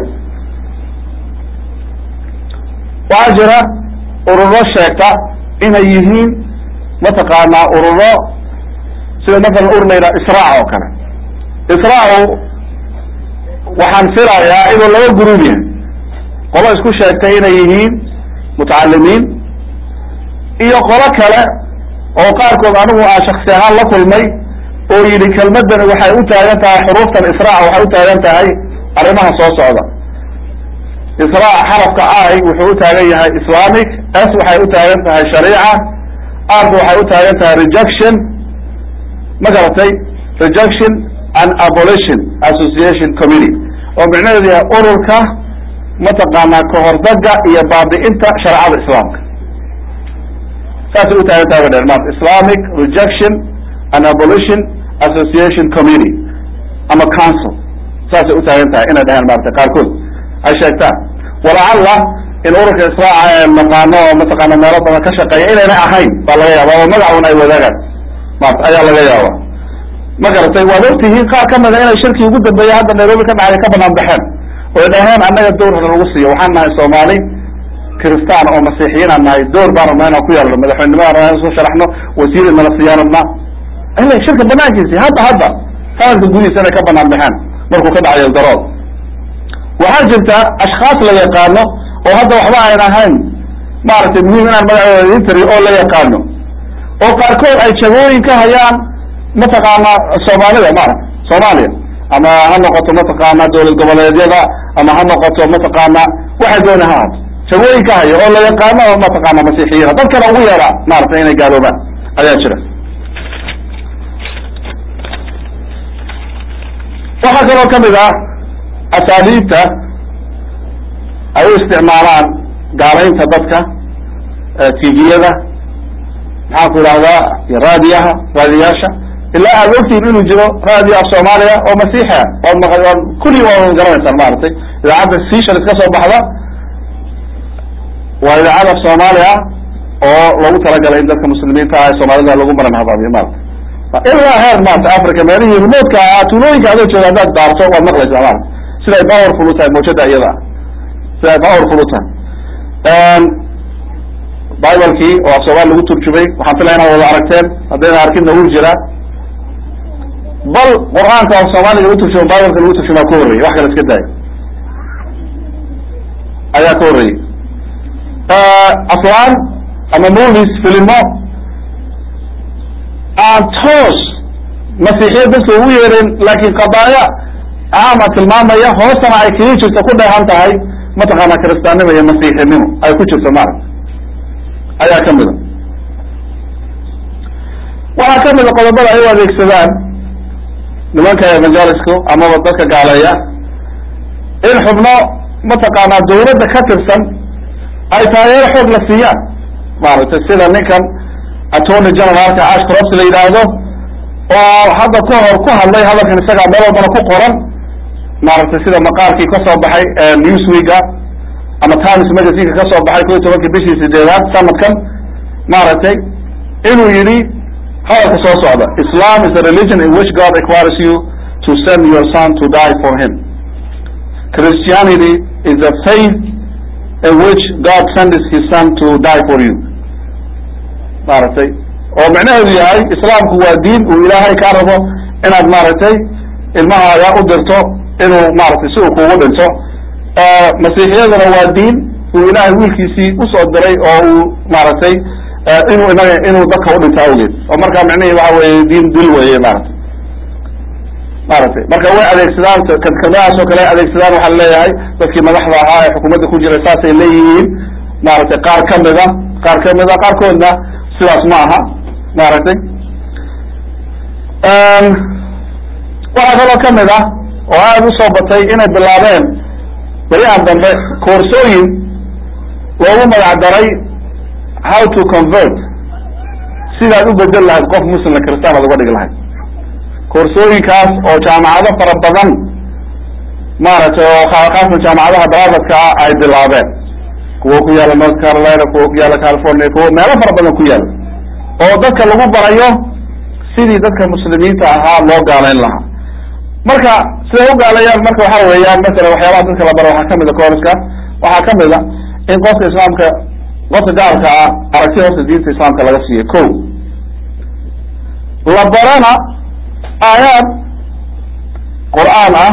waxaa jira ururo sheegta inay yihiin mataqaanaa ururo sida masalan ur la yidhaha israac oo kale israacu waxaan filayaa inuu laba guruub yahay qolo isku sheegtay inay yihiin mutacalimiin iyo qolo kale oo qaarkood anigu aan shaksi ahaan la kulmay oo yidhi kelmadani waxay u taagan tahay xuruuftan israac waxay u taagan tahay arrimaha soo socda israac xarafka i wuxuu u taagan yahay islamic s waxay u taagan tahay shariica art waxay u taagan tahay rejection ma garatay rejection and abolition association committee oo micnaheedu yahay ururka mataqaanaa kahordaga iyo baabi'inta shareecada islaamka saasay u taagan tahay ba dheer maarta islamic rejection and abolition association committee ama council saasay u taagan tahay inay dhaheen maarata qaarkood ay sheegtaan walacalla in ururka israaca ee naqaano oo mataqaana meelo badan ka shaqeeya inayna ahayn baa laga yaaba oo magacun ay wadaagaan maarta ayaa laga yaaba ma garatay waad ogtihiin qaar kamida inay shirkii ugu dambeeya hadda nairobi ka dhacday ka banaan baxeen oy dhaheen annaga dowrna lagu siiyo waxaan nahay soomaali kiristaan oo masiixiyiin aan nahay door baan rabnaa inaan ku yeelno madaxweynenimada rabnaa inaan soo sharaxno wasiir inala siiyaan rabnaa ila shirka banaankiisi hadda hadda sanadka gudihiisa inay ka banaan baxeen markuu ka dhacayo darood waxaa jirta ashkaas la yaqaano oo hadda waxba ayn ahayn maaragtay muhiim inaan magacooda idin tiriyo oo la yaqaano oo qaarkood ay jagooyin ka hayaan mataqaana soomaalida maarata soomaaliya ama ha noqoto mataqaana dowlad goboleedyada ama ha noqoto mataqaana waxay doona ha ahaato jagooyin ka haya oo la yaqaano oo mataqaana masiixiyiina dadkana ugu yeera maaragtay inay gaaloobaan ayaa jira waxaa kaloo kamid ah asaaliibta ay u isticmaalaan gaalaynta dadka tviyada maxaan ku idhahdaa raadiyaha raadiyaasha ilaa aad ogtiin inuu jiro raadiyo af soomaaliya oo masiixia ood maq ood kulli waa garanaysaan maaragtay idaacadda seshal iska soo baxda waa idaacad af soomaaliya oo lagu talagalay in dadka muslimiinta ah ee soomaalida lagu maran habaabiyo maarata ilaa heer maarata africa meelihii remotka ah tuulooyinka adoo jooga haddaad daarto waad maqlaysaa maarata sida ay powerful u tahay mawjada iyada ah sida ay powerful u tahay bibalkii oo af soomaali lagu turjumay waxaan filaya inaad wada aragteen haddayna arkinna wuu jiraa bal qur-aanka af soomaaliga lagu turjuma bibalka lagu turjumaa ka horreeyey wax kale iska daayo ayaa ka horreeyey aflaan ama movies filimo aan toos masiixiyad bas loogu yeerin laakin qadaaya caama tilmaamaya hoostana ay kaga jirto ku dheehan tahay mataqaana kiristaannimo iyo masiixinimo ay ku jirto maaragta ayaa kamida waxaa kamida qodobada ay u adeegsadaan nimanka evangelisko amaba dadka gaaleeya in xubno mataqaanaa dawladda ka tirsan ay taageero xoog la siiyaan maaragtay sida ninkan attorney generalka ashcroft la yidhaahdo oo hadda ka hor ku hadlay hadalkan isagaa meel walbana ku qoran maaragtay sida maqaalkii kasoo baxay newsweeka ama times magazineka kasoo baxay ko iyo tobankii bishii sideedaad sanadkan maaragtay inuu yidhi hadalka soo socda islam is a religion in which god requires you to send your son to die for him christianity is a faith in which god sends his son to die for you maaragtay oo micnaheedu yahay islaamku waa diin uu ilaahay kaa rabo inaad maaragtay ilmahaaga u dirto inuu maaragtay si uu kugu dhinto masiixiyaduna waa diin uu ilaahay wiilkiisii usoo diray oo uu maaragtay inuu inaga inuu dadka udhinto awgeed oo markaa micnihii waxa weeye diin dil weeye maaragtay maaragtay marka way adeegsadaan kelmadahaas oo kale ay adeegsadaan waxaa laleeyahay dadkii madaxda ahaa ee xukuumadda ku jiray saasay leeyihiin maaragtay qaar kamida qaar kamida qaarkoodna sidaas ma aha maaragtay waxaa kaloo kamid ah oo aada usoo batay inay bilaabeen beriyahan dambe koorsooyin loogu magac daray how to convert sidaad u bedel lahayd qof muslimna kristaan aad uga dhigi lahayd koorsooyinkaas oo jaamacado fara badan maaragtay oo khaasan jaamacadaha daraadadka ah ay bilaabeen kuwo ku yaala north carolina kuwo ku yaala california kuwo meelo fara badan ku yaala oo dadka lagu barayo sidii dadka muslimiinta ahaa loo gaalayn lahaa marka siday u gaaleeyaan marka waxa weeyaan masalan waxyaabaha dadka la baro waxaa kamid a koorska waxaa kamid a in qofka islaamka qofka gaalka ah aragti horta diinta islaamka laga siiyo ko la barana aayaad qur-aan ah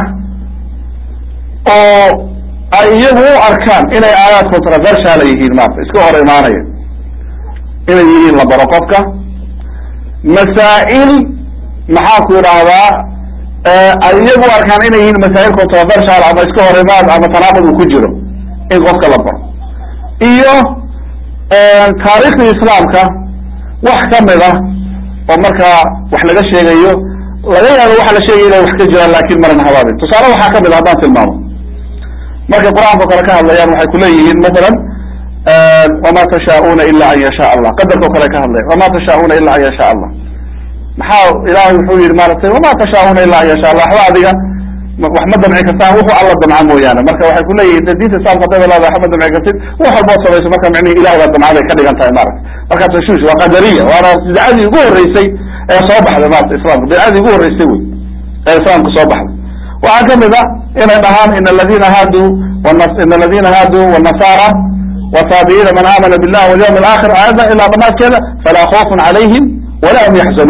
oo ay iyagu u arkaan inay aayaad controversial yihiin maarata iska hor imaanaya inay yihiin la baro qofka masaa'il maxaa ku idhaahdaa ay iyagu u arkaan inay yihiin masaa'il controversial ama iska hor imaad ama tanaaqud uu ku jiro in qofka la baro iyo taariikhdii islaamka wax kamid ah oo markaa wax laga sheegayo laga yaabo waxa la sheegaya inay wax ka jiraan laakin marana habaabin tusaale waxaa kamid a haddaan tilmaamo markay qur-aanka kale ka hadlayaan waxay kuleeyihiin masalan wama tashaa'una ila an yasha allah qadarka o kale ka hadlayan wama tashaa'una ila an yasha allah maxaa ilahay wuxuu yihi maaragtay wama tashaa'una ila an yasha allah waxba adiga wax ma damci kartaan wuxuu alla damca mooyaane marka waxay kuleeyihin de diinta islamka hadayba leedahay wax ma damci kartid wax walbood samayso marka micnihi ilahay baa damcaday ka dhigan tahay maarata marka tashuush waa qadariya waana bidcadii ugu horeysay ee soo baxday maarata islamka bidcadii ugu horeysay wey ee islaamka soo baxday waxaa kamid a inay dhahaan in aladina haaduu in aladina haaduu wnasaara wtaabiciina man aamana billahi walyawm alaakhir aayadda ilaa dhamaadkeeda falaa khawfun calayhim wala hum yaxzanuun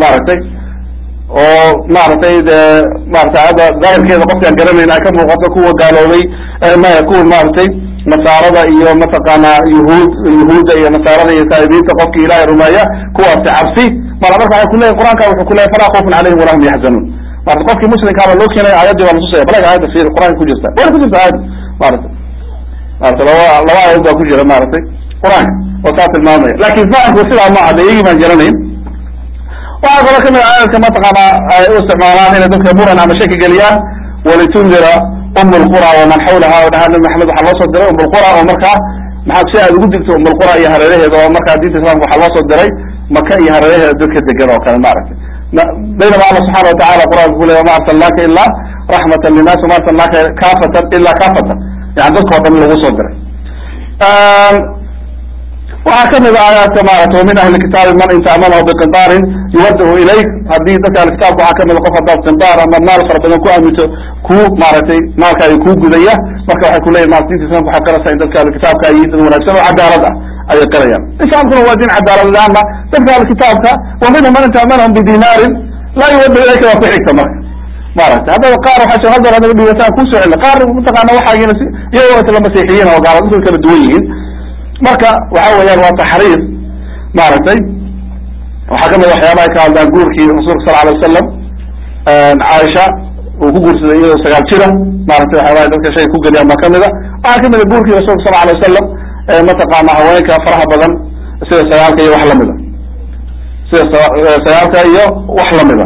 maaragtay oo maaragtay de maratay hadda daahirkeeda qofkaan garanayn ay ka muuqato kuwa gaaloobay maya kuwa maaragtay nasaarada iyo mataqaana yuhuud yuhuudda iyo nasaarada iyo saa'ibiinta qofkii ilaahay rumeeya kuwaasi cabsi mara marka waxay kuleyahy qur-aanka wuxuu kuleyahy falaa khawfun calayhim walahum yaxzanuun marata qofkii muslimkaaba loo keenay aayaddii baa latusaya balaga aayadda fiir qur-aanka ku jirta wayna ku jirta aayadda maarata maarata laba laba aayad baa ku jira maaragtay qur-aanka oo saa tilmaamaya laakin fahamku sidaa ma ada iyagii baan garanayn waxaa kaloo kamid aayadka mataqaana ay u isticmaalaan inay dadka muran ama shaki geliyaan walitundira um lqura waman xawlaha o dhahaa nabi maxamed waxaa loo soo diray um lqura oo markaa maxaa si aad ugu digto um lqura iyo hareeraheeda oo markaa diinta islamka waxaa loo soo diray maka iyo hareeraheeda dadka degan oo kale maaragtay baynama alla subxana watacala qur-aanka ku leya ma arsalnaaka ilaa raxmatan linnas wama arsalnaaka kafatan ila kafatan yani dadka o dhan lagu soo diray waxaa kamid a aayaadka maarata wamin ahli kitaabi man in tacmamahu biqintaarin yuwadahu ilayk haddii dadka ahli kitaabka waxaa kamid a qof haddaad qintaar ama maal fara badan ku aaminto kuu maaragtay maalkaaga kuu gudaya marka waxay kuleyahin marat dinta islamka waxay qaraysaa in dadka ahli kitaabka ay yihiin dad wanaagsan oo cadaalad ah ayay qarayaan islaamkuna waa diin cadaalad laana dadka ahli kitaabka wa minhum man in tacmanahum bidinaarin laa yuwadahu ilayka waa ku xigta marka maaragtay haddaba qaar waxaa soo hadal anaga dhigataan kusoo celina qaar mataqaana waxaagina si iyagoo isla masiixiyiin oo gaalad dadka kala duwan yihiin marka waxa weeyaan waa taxriir maaragtay waxaa kamid waxyaabaha ka hadlaan guurkii rasuulka sala alay wasalam caaisha uu ku guursaday iyadoo sagaal jira maaragtay waxyaabaha dadka shayga ku geliyaan baa kamid a waxaa kamid a guurkii rasuulka sala alay wasalam mataqaana haweenka faraha badan sida sagaalka iyo wax lamida sida sagaalka iyo wax lamida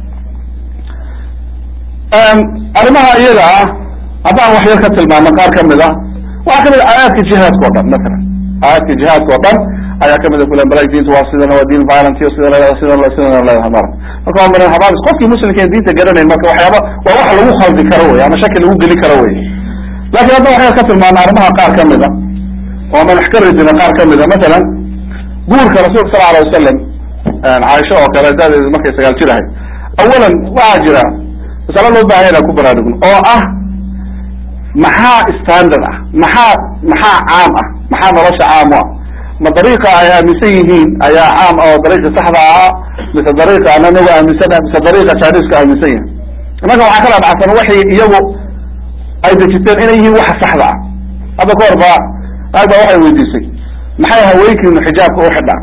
arrimaha iyaga ah haddaan wax yar ka tilmaano qaar kamid a waxaa kamid a aayaadka jihaadka o dhan matalan aayaadka jihaadka o dhan ayaa kamid a kule bala diinta waa sidan waa diin violent iyo sida leedahay sida sidana leedahay mara marka waa miran habaabis qofkii muslimka ee diinta garanayn marka waxyaaba waa wax lagu khaldi karo wey ama shaki lagu geli karo wey laakin hadda waxyar ka tilmaana arrimaha qaar kamid a oo man wax ka ridina qaar kamid a matalan guurka rasuulka sala alay wasalam caaisho oo kale daadeedu markay sagaal jir ahay awalan waxaa jira masale loo baahanya inaan ku baraarugno oo ah maxaa standard ah maxaa maxaa caam ah maxaa nolosha caam u ah ma dariiqa ay aaminsan yihiin ayaa caam ah oo dariiqa saxda ah mise dariiqa ana nagu aaminsana mise dariiqa janiska aaminsan yahay imanka waxaa kala dhacsan waxay iyagu ay dejiteen inay yihiin waxa saxda ah hadda ka hor ba aag baa waxay weydiisay maxay haweenkiinu xijaabka u xidhaan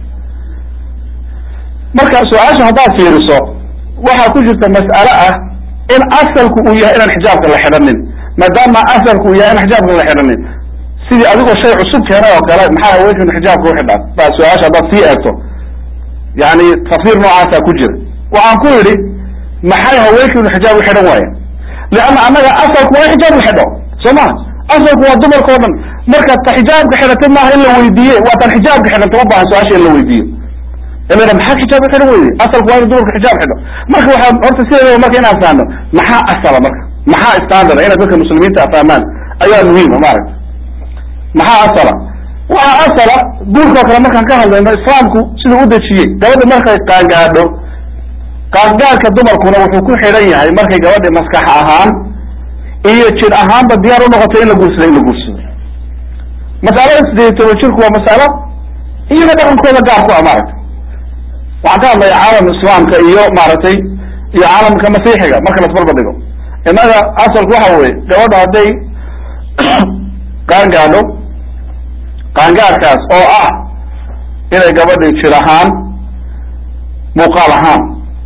marka su-aasha haddaad fiiriso waxaa ku jirta mas'ale ah in asalku uu yahay inaan xijaabka la xidhanin maadaama asalku uu yahay in xijaabka la xidhanin sidii adigoo shay cusub keenay oo kale maxaa haweenkiinu xijaabka u xidhaan baa su-aasha haddaad sii eegto yani tafsiir noocaasa ku jira waxaan ku yidhi maxay haweenkiinu xijaab u xidhan waayeen leanna annaga asalku waa in xijaab la xidho soo maha asalku waa dumarka o dhan marka ta xijaabka xidhatay maaha in la weydiiye waa tan xijaabka xidhanta ma baahan su-aasha in la weydiiyo ilaa maxaa xijaab u xidhan weyde asalku waa inu dumarka xijaab xidho marka waxaa horta sideedaba marka inaan fahno maxaa asala marka maxaa standard inay dadka muslimiinta fahmaan ayaa muhiima maaragta maxaa asala waxaa asala guurka oo kale markaan ka hadlayno islaamku siduu u dejiyey gabadha markay qaangaadho qaangaadhka dumarkuna wuxuu ku xidhan yahay markay gabadhi maskax ahaan iyo jir ahaanba diyaar u noqotay in la guursado in la guursado masalada sideed iyo toban jirku waa masalo iyaga dhaqankooda gaar ku ah maaragta waxaan ka hadlaya caalam islaamka iyo maaragtay iyo caalamka masiixiga marka lasbarba dhigo innaga asalku waxa weye gabadha hadday qaangaadho qaangaadhkaas oo ah inay gabadhi jir ahaan muuqaal ahaan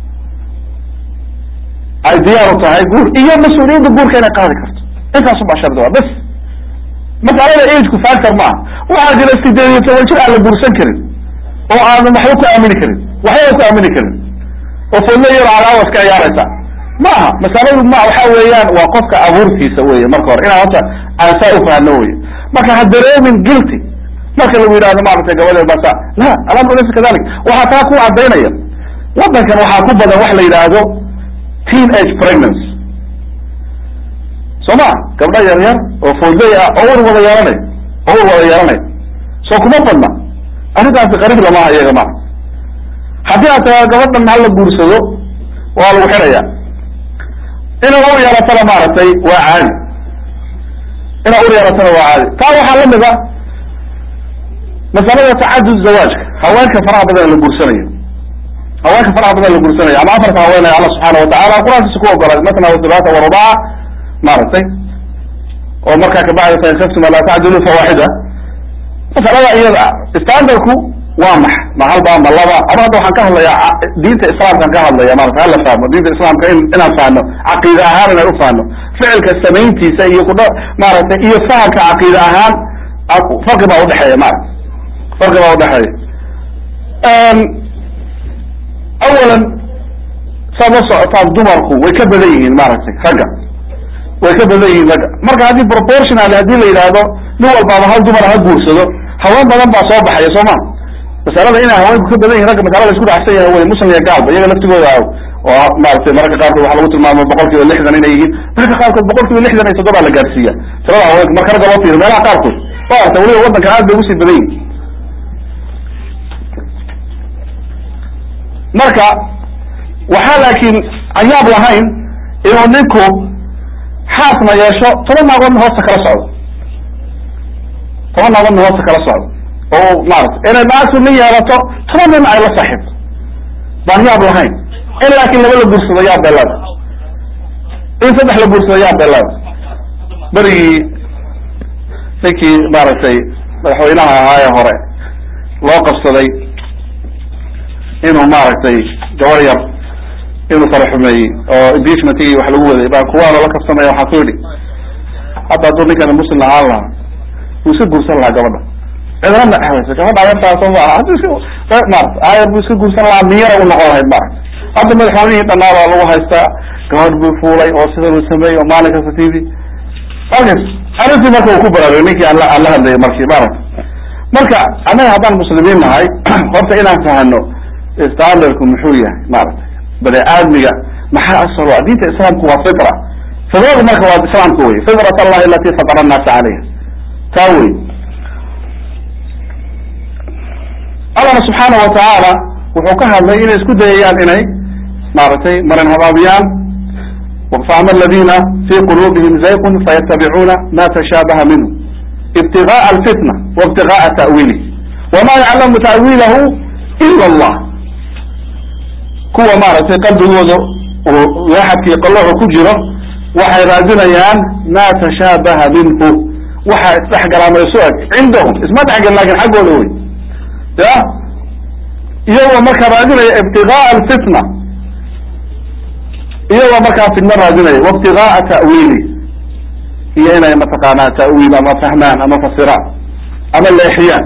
ay diyaar u tahay guur iyo mas-uuliyadda guurka inay qaadi karto intaasu baa shardi waa bas masalada ageku factor ma ah waxaa jira sideed iyo toban jir aan la guursan karin oo aadan waxba ku aamini karin waxbaba ku aamini karin oo fodlo yaro calaawas ka ciyaaraysa ma aha masaladu ma waxa weeyaan waa qofka abuurtiisa weye marka hore inaan horta aan saa ufahno weye marka ha dareemin guilty marka lagu yidhahdo maaragtay gabadhe basa la alamru laysa kadalik waxaa taa ku cadaynaya wadankan waxaa ku badan wax la yidhaahdo teen age pregnancy soo ma gabdha yar yar oo foodley ah oo ur wada yeelanay oo ur wada yeelanay soo kuma badna arrintaasi qariib lamaha iyaga maa haddii aad tagaa gabadhan hala guursado waa lagu xidhaya inaa ur yeelatana maaragtay waa caadi inaa ur yeelatana waa caadi taa waxaa lamid a masalada tacadud zawaajka haweenka faraha badan la guursanayo haweenka faraha badan la guursanaya ama afarta haweenaya alla subxaana watacala qur-aankiisa ku ogolaaday matna wasulaata warubaca maaragtay oo markaa kabacdi fain khiftum alaa tacdilu fawaaxida masalada iyada standardku waa max ma halba ma laba ama hadda waxaan ka hadlayaa diinta islaamkaan ka hadlaya marata hala fahmo diinta islaamka in inaan fahno caqiida ahaan inaan ufahno ficilka samayntiisa iyo kudha maaragtay iyo fahamka caqiida ahaan farqi baa udhexeeya maarata farqi baa udhexeeya awalan saad la socotaan dumarku way ka badan yihiin maaragtay ragga way ka badan yihiin ragga marka haddii proportional haddii la yidhaahdo nin walbaaba hal dumar ha guursado haween badan baa soo baxaya soo ma masalada inay haweenku ka badan yihin ragga masalada isku dhacsan yahay wey muslim iyo gaalba iyaga laftigooda oo maratay mararka qaarkood waxaa lagu tilmaama boqol kiiba lixdan inay yihiin mararka qaarkood boqol kiiba lixdan iyo toddoba la gaarsiiya tirada haweenka marka ragga loo fiiriyo meelaha qaarkood wa arta weliba waddanka aad bay ugusii badan yihin marka waxaa laakiin cayaab lahayn inuu ninku xaasna yeesho toban naagoodna hoosta kala socdo toban naagoodna hoosta kala socdo oo maarata inay naagtu nin yeelato toban nin ay la saaxiibto baan yaab lahayn in laakiin laba la guursado yaab bay leeda in saddex la guursado yaab bay leeda berigii ninkii maaragtay madaxweynaha ahaa ee hore loo qabsaday inuu maaragtay gabar yar inuu fara xumeeyey oo impeachmentigii wax lagu waday baa kuwaana la kabsamaya waxaa ku yidhi hadda hadduu ninkana muslim ahaan lahaa wuu iska guursan lahaa gabadha cidna ma exdaysa gabadha ayartaasoo ma aha haddu iska maarata ayar buu iska guursan lahaa miyara u noqon lahayd maarata hadda madaxweynihii dhanaa baa lagu haystaa gabadh buu fuulay oo sidan uu sameeyey oo maalin kasta t v alkas arrintii marka uu ku baraarugay ninkii aan la aan la hadlayay markii maarata marka annaga haddaan muslimiin nahay horta inaan fahano standardku muxuu yahay maaragtay bani aadmiga maxaa asal ah diinta islaamku waa fitra fitradu marka waa islaamka wey fitrat allahi alati fatara annaasa calayha taa wey allahna subxaana watacaala wuxuu ka hadlay inay isku dayayaan inay maaragtay marin habaabiyaan faama aladina fi qulubihim zayqun fayatabicuuna ma tashaabaha minhu ibtigaءa alfitna waibtigaءa ta'wiilih wama yaclamu ta'wiilahu ila allah kuwa maaragtay qalbigooda waaxadkii qalooxu ku jiro waxay raadinayaan ma tashaabaha minhu waxa isdhexgalaa ma isu eg cindahum isma dhexgelin lakin xaggooda wey ya iyagoo markaa raadinaya ibtigaءa alfitna iyagoo markaa fitna raadinaya waibtigaءa ta'wiili iyo inay mataqaanaa ta'wiil ama fahmaan ama fasiraan ama leexiyaan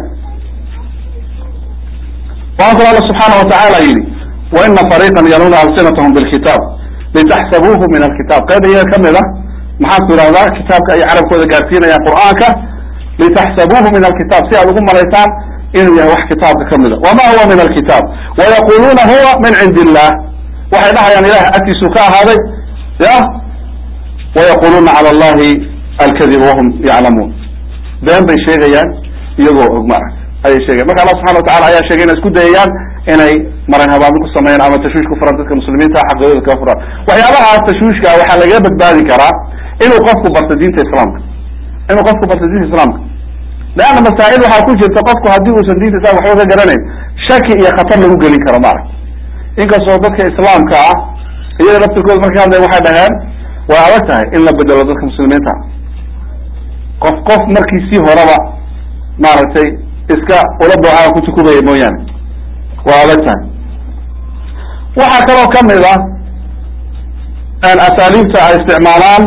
waxaa kalo alla subxaana watacaala yidhi waina fariiqan yaluna alsinatahum bilkitaab litaxsabuuhu min alkitab qayb iyaga kamid a maxaan ku idhahdaa kitaabka ay carabkooda gaarsiinayaan qur'aanka litaxsabuuhu min alkitab si aad ugu malaysaan inuu yahay wax kitaabka kamid a wama huwa min alkitab wayaquluuna huwa min cindi illah waxay dhahayaan ilahay agtiisuu ka ahaaday ya wayaquluuna cala allahi alkadib wahum yaclamuun been bay sheegayaan iyagoo og maaragta ayay sheegayan marka allah subxana watacala ayaa sheegay inay isku dayayaan inay maran habaamin ku sameeyaan ama tashwiish ku furan dadka muslimiinta xaqooda kaga furan waxyaabahaas tashwiishka waxaa lagaga badbaadi karaa inuu qofku barto diinta islaamka inuu qofku barto diinta islaamka leanna masaa'il waxaa ku jirta qofku haddii uusan diinta islamka waxba ka garanayn shaki iyo khatar lagu gelin karo maaragta inkastoo dadka islaamka ah iyaga laftirkooda markay hadlayan waxay dhaheen way adag tahay in la bedelo dadka muslimiinta qof qof markiisii horeba maaragtay iska ula dooxaa ku tukubaya mooyaane waa adag tahay waxaa kaloo kamid ah asaaliibta ay isticmaalaan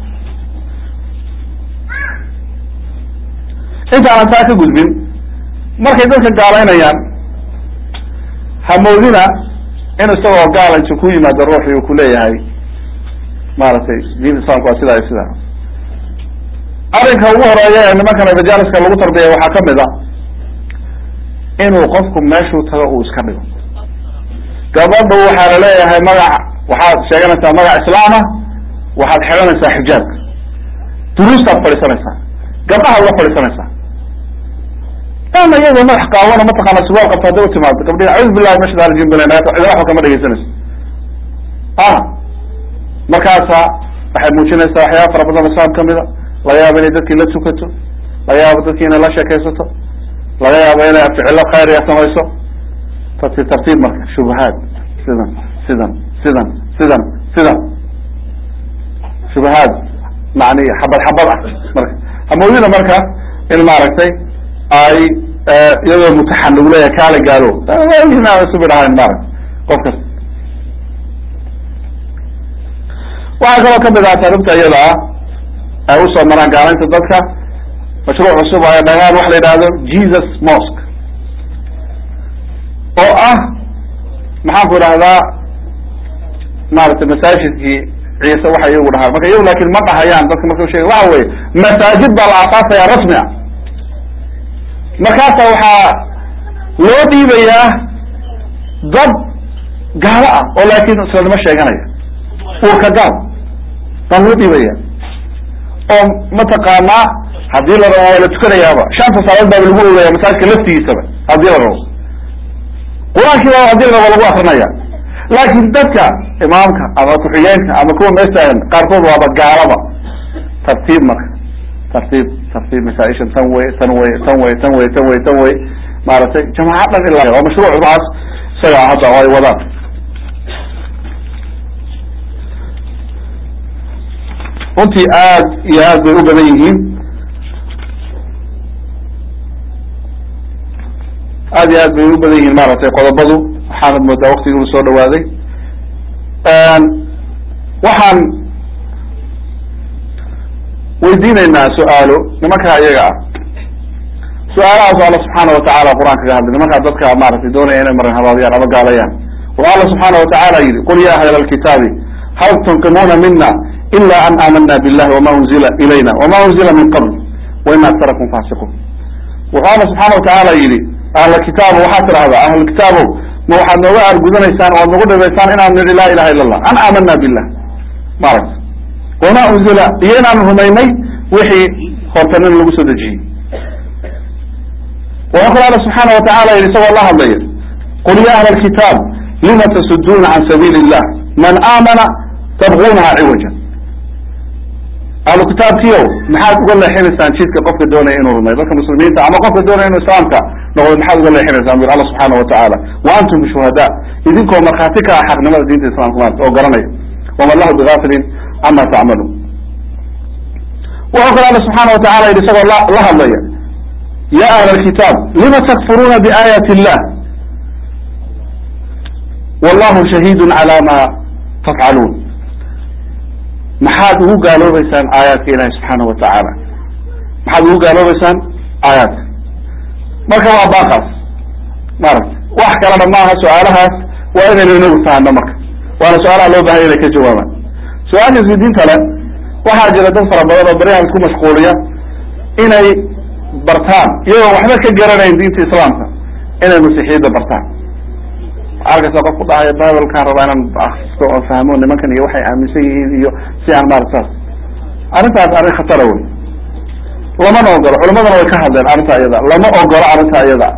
intaanan taa ka gudbin markay dadka gaalaynayaan hamoodina in isagoo gaala intu ku yimaado ruuxi uu kuleeyahay maaragtay diinta islamka waa sidaa iyo sidaa arrinka ugu horeeya ee nimankan evanjaliska lagu tarbiyay waxaa kamid a inuu qofku meeshuu tago uu iska dhigo gabadhu waxaa laleeyahay magac waxaad sheeganaysaa magac islaama waxaad xidhanaysaa xijaabka duruustaad fadhiisanaysaa gabdhahaad la fadhiisanaysaa ama iyadoo madax qaawano mataqaana suwaal qabta hadday utimaado gabdhihi acuudu billahi min shaitan rajim balen cidla waxba kama dhegeysanayso a markaasa waxay muujinaysaa waxyaaba fara badan islaam kamida laga yaabo inay dadkii la tukato laga yaabo dadkii inay la sheekaysato laga yaabo inay ficilo khayriya samayso tartiib tartiib marka shubahaad sidan sidan sidan sidan sidan shubahaad macni xabad xabad ah marka hamoodina marka in maaragtay ay iyadoo mutaxan lagu leeyahay kaala gaalo subi dhahayn maarata qof kasta waxaa kaloo kamid ah taaribta iyada ah ay usoo maraan gaalaynta dadka mashruuc cusub ay dhagaan waxa la yidhahdo jesus mosque oo ah maxaan ku idhahdaa maaragtay masaajidkii ciise waxa iyagu dhahaan marka iyagu laakin ma dhahayaan dadka marka sheega waxa weye masaajid baa la aasaasaya rasmi ah markaasa waxaa loo dhiibayaa dad gaalo ah oo laakin islanimo sheeganaya uurka gaal baa loo dhiibaya oo mataqaanaa haddii la rabo waa la tukanayaaba shanta salaad baaba lagu ogaya masaajidka laftigiisaba haddii la rabo qur-aankii baa haddii la rabo lagu akrinaya laakin dadka imaamka ama ku-xigeenka ama kuwa meeshaan qaarkood waaba gaalaba tartiib marka tartiib tartiib masaaishan tan wey tan wey tan wey tan wey tan wey tan wey maaragtay jamaacad dhan ilaa waa mashruuc waxaas isaga hadda oo ay wadaan runtii aad iyo aad bay u badan yihiin aad iyo aad bay u badan yihiin maaragtay qodobadu waxaanad moodaa waktigii uu soo dhawaaday waxaan weydiinaynaa su-aalo nimankaa iyaga ah su-aalahaas alla subxaana watacaala qur-aan kaga hadlay nimankaa dadka maaragtay doonaya inay marin habaadiyaan ama gaalayaan wuxuu alla subxaana watacaala yidhi qul ya ahla alkitaabi hal tunqimuuna mina ila an aamana billahi wama unzila ilayna wama unzila min qabl waina aktarakum faasiquun wuxuu alla subxaana watacaala yidhi ahla kitaabo waxaad tidhahdaa ahlulkitaabow ma waxaad nooga argudanaysaan o ad nagu dhibaysaan inaan nidhi laa ilaha illa allah an aamana billah maaragta wama unzila iyo inaanu rumaynay wixii hortanin lagu soo dejiyey wuxuu kale alla subxaana watacaala yidhi isagoo la hadlaya qul ya ahla alkitaab lima tasuduuna can sabiili illah man aamana tabgunaha ciwaja ahlu kitaabkiiow maxaad uga leexinaysaan jidka qofka doonaya inuu rumayo dadka muslimiinta ama qofka doonaya inuu islaamka noqdo maxaad uga leexinaysaan bur alla subxaana watacaala wa antum bishuhada idinkoo markhaati ka ah xaqnimada diinta islamka maarata oo garanaya waman lahu bigafilin cama tacmaluun wuxuu kale alla subxaana watacala yidhi isagoo la la hadlaya ya ahla alkitaab lima takfuruuna biaayaati illah wallahu shahiidun cala ma tafcaluun maxaad ugu gaaloobeysaan aayaadka ilahi subxaana watacaala maxaad ugu gaaloobeysaan aayaadka marka waa baaqaas maaragta wax kalena maaha su-aalahaas waa inaynu inagu fahano marka waana su-aalaha loo bahanya inay ka jawaabaan su-aasha isweydiinta le waxaa jira dad fara badan oo baryahan isku mashquuliya inay bartaan iyagoo waxba ka garanayn diinta islaamka inay masiixiyadda bartaan arkaysa qof ku dhahaya bibalkaan rabaa inaan akristo oo fahmo nimankan iyo waxay aaminsan yihiin iyo si aan maarata saas arrintaas arrin khatara wey lamana ogolo culimadana way ka hadleen arrinta iyada lama ogolo arrinta iyada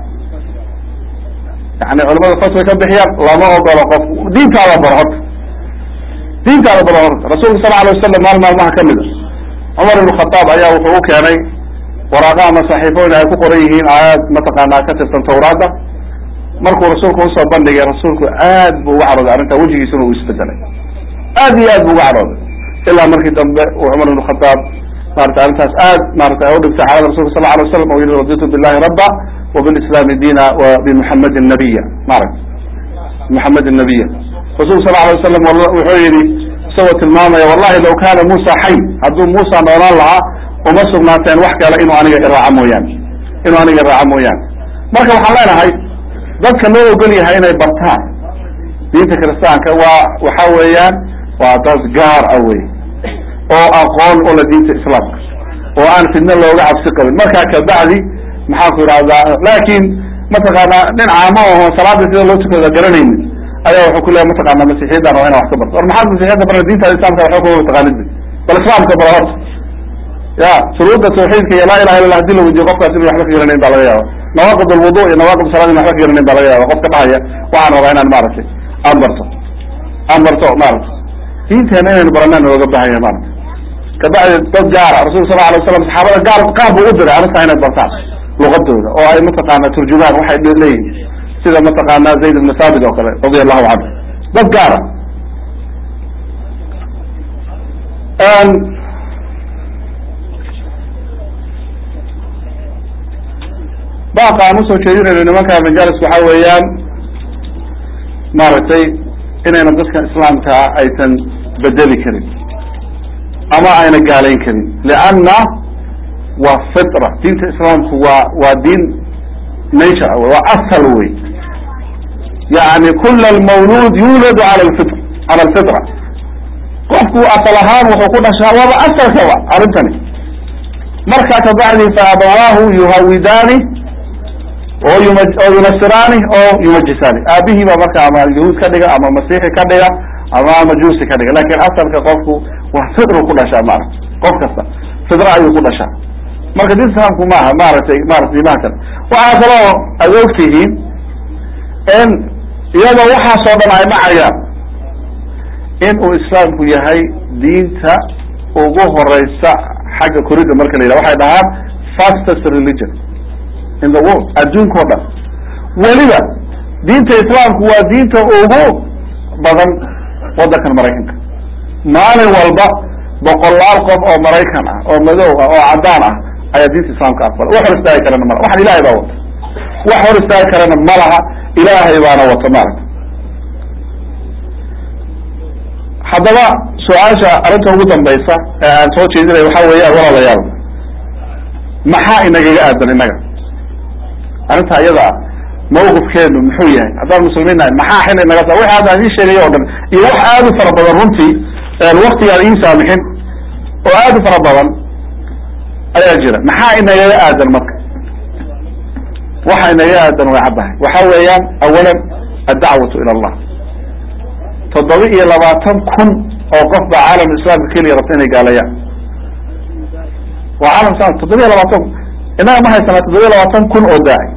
yani culimada fas way ka bixiyaan lama ogolo qof diintaada baro horta diintaada baro horta rasuulka sala alay wasalam maal maalmaha kamid a cumar ibn khataab ayaa wuxuu u keenay waraaqa ama saxiifooyin ay ku qoran yihiin aayaad mataqaanaa ka tirsan tawraadda markuu rasuulku usoo bandhigay rasuulku aad bu uga cadhooday arrinta wejigiisuna uu isbedelay aad iyo aad bu uga cadhooday ilaa markii dambe uu cumar ibn khataab marata arrintaas aad marata ay udhigtay xaalada rasulka sal alay waslam oo yihi raditu billahi rabba وبالاسلام دينا وبمحمد النبيا مارك محمد النبيا رسول صلى الله عليه وسلم wuxuu yihi isagoo tilmaamaya wallahi law kana musa xay hadduu musa noolaan lahaa uma sugnaateen wax kale inuu aniga iraaca mooyaane inuu aniga iraaca mooyaane marka waxaan leenahay dadka loo ogol yahay inay bartaan diinta kiristaanka waa waxa weeyaan waa dad gaar ah wey oo aqoon ula diinta islaamka oo aan fidno looga cabsi qabin markaa kabacdi maxaan ku idhahdaa laakin mataqaanaa nin caamo aho salaada sida loo tukada garanaynin ayaa wuxuu ku leeya mataqaana masixiyadan waa ina wax ka barto war maxaad masixiyadda barna diinta islamka waxba kuma mataqaanid bal islaamka bara horta ya shuruudda tawxiidka iyo laa ilaha illa lah hadii la weydiyo qofkaas inu waxba ka garanayn ba laga yaaba nawaaqid alwudu iyo nawaaqid salaad inu waxba ka garanayn ba laga yaaba qofka dhahaya waxaan rabaa inaan maaragtay aan barto aan barto maaragtay diinteena inaynu baranaan looga baahan yahay maaragtay kabacdi dad gaara rasulka sal alay waslam saxaabada gaar qaar buu u diray arrintaa inay bartaan luqadooda oo ay mataqaana turjumaan waxay leeyihin sida mataqaana zayd ibn thabit oo kale radia allahu canhu dad gaara baaqa aan usoo jeedinayno nimanka majaalis waxa weeyaan maaragtay inayna dadka islaamka ah aysan bedeli karin ama ayna gaalayn karin lianna waa fitra diinta islaamku waa waa diin nature wey waa asal wey yani kula almawluud yuladu ala lfitr cala alfitra qofku asal ahaan wuxuu ku dhashaa waaba asalkaba arrintani markaa kabacdi fa abawaahu yuhawidaani oo yuma oo yunasiraani oo yumajisaani aabihii baa marka ama yahuud ka dhiga ama masiixi ka dhiga ama majuusi ka dhiga lakin asalka qofku waa fitru ku dhashaa maarata qof kasta fitra ayuu ku dhashaa marka diinta islaamku maaha maaragtay maarata diimaha kale waxaa kaloo ad ogtihiin in iyadoo waxaasoo dhan ay dhacayaan in uu islaamku yahay diinta ugu horeysa xagga korida marka la yidhaha waxay dhahaan fastest religion in the world adduunka o dhan weliba diinta islaamku waa diinta ugu badan waddankan maraykanka maalin walba boqolaal qof oo maraykan ah oo madow ah oo caddaan ah ayaa diinta islaamka aqbala wax hor istaagi karana malaha waxan ilahay baa wata wax hor istaagi karana ma laha ilaahay baana wata maaragta haddaba su-aasha arrinta ugu dambaysa ee aan soo jeedinaya waxa weeyaan walaalayaal maxaa inagaga aadan innaga arrinta iyada ah mawqifkeenu muxuu yahay haddaan muslimiin nahay maxaa xil inaga sa wixi hadda idiin sheegay o dhan iyo wax aad u fara badan runtii waktigaan iin saamixin oo aad u fara badan ayaa jira maxaa inagaga aadan marka waxa inagaga aadan way caddahay waxa weeyaan awalan addacwatu ila allah toddoba iyo labaatan kun oo qof baa caalam islaamka keliya rabta inay gaalayaan waa caalam islam toddoba iyo labaatan kun innaga ma haysanaa toddoba iyo labaatan kun oo daaci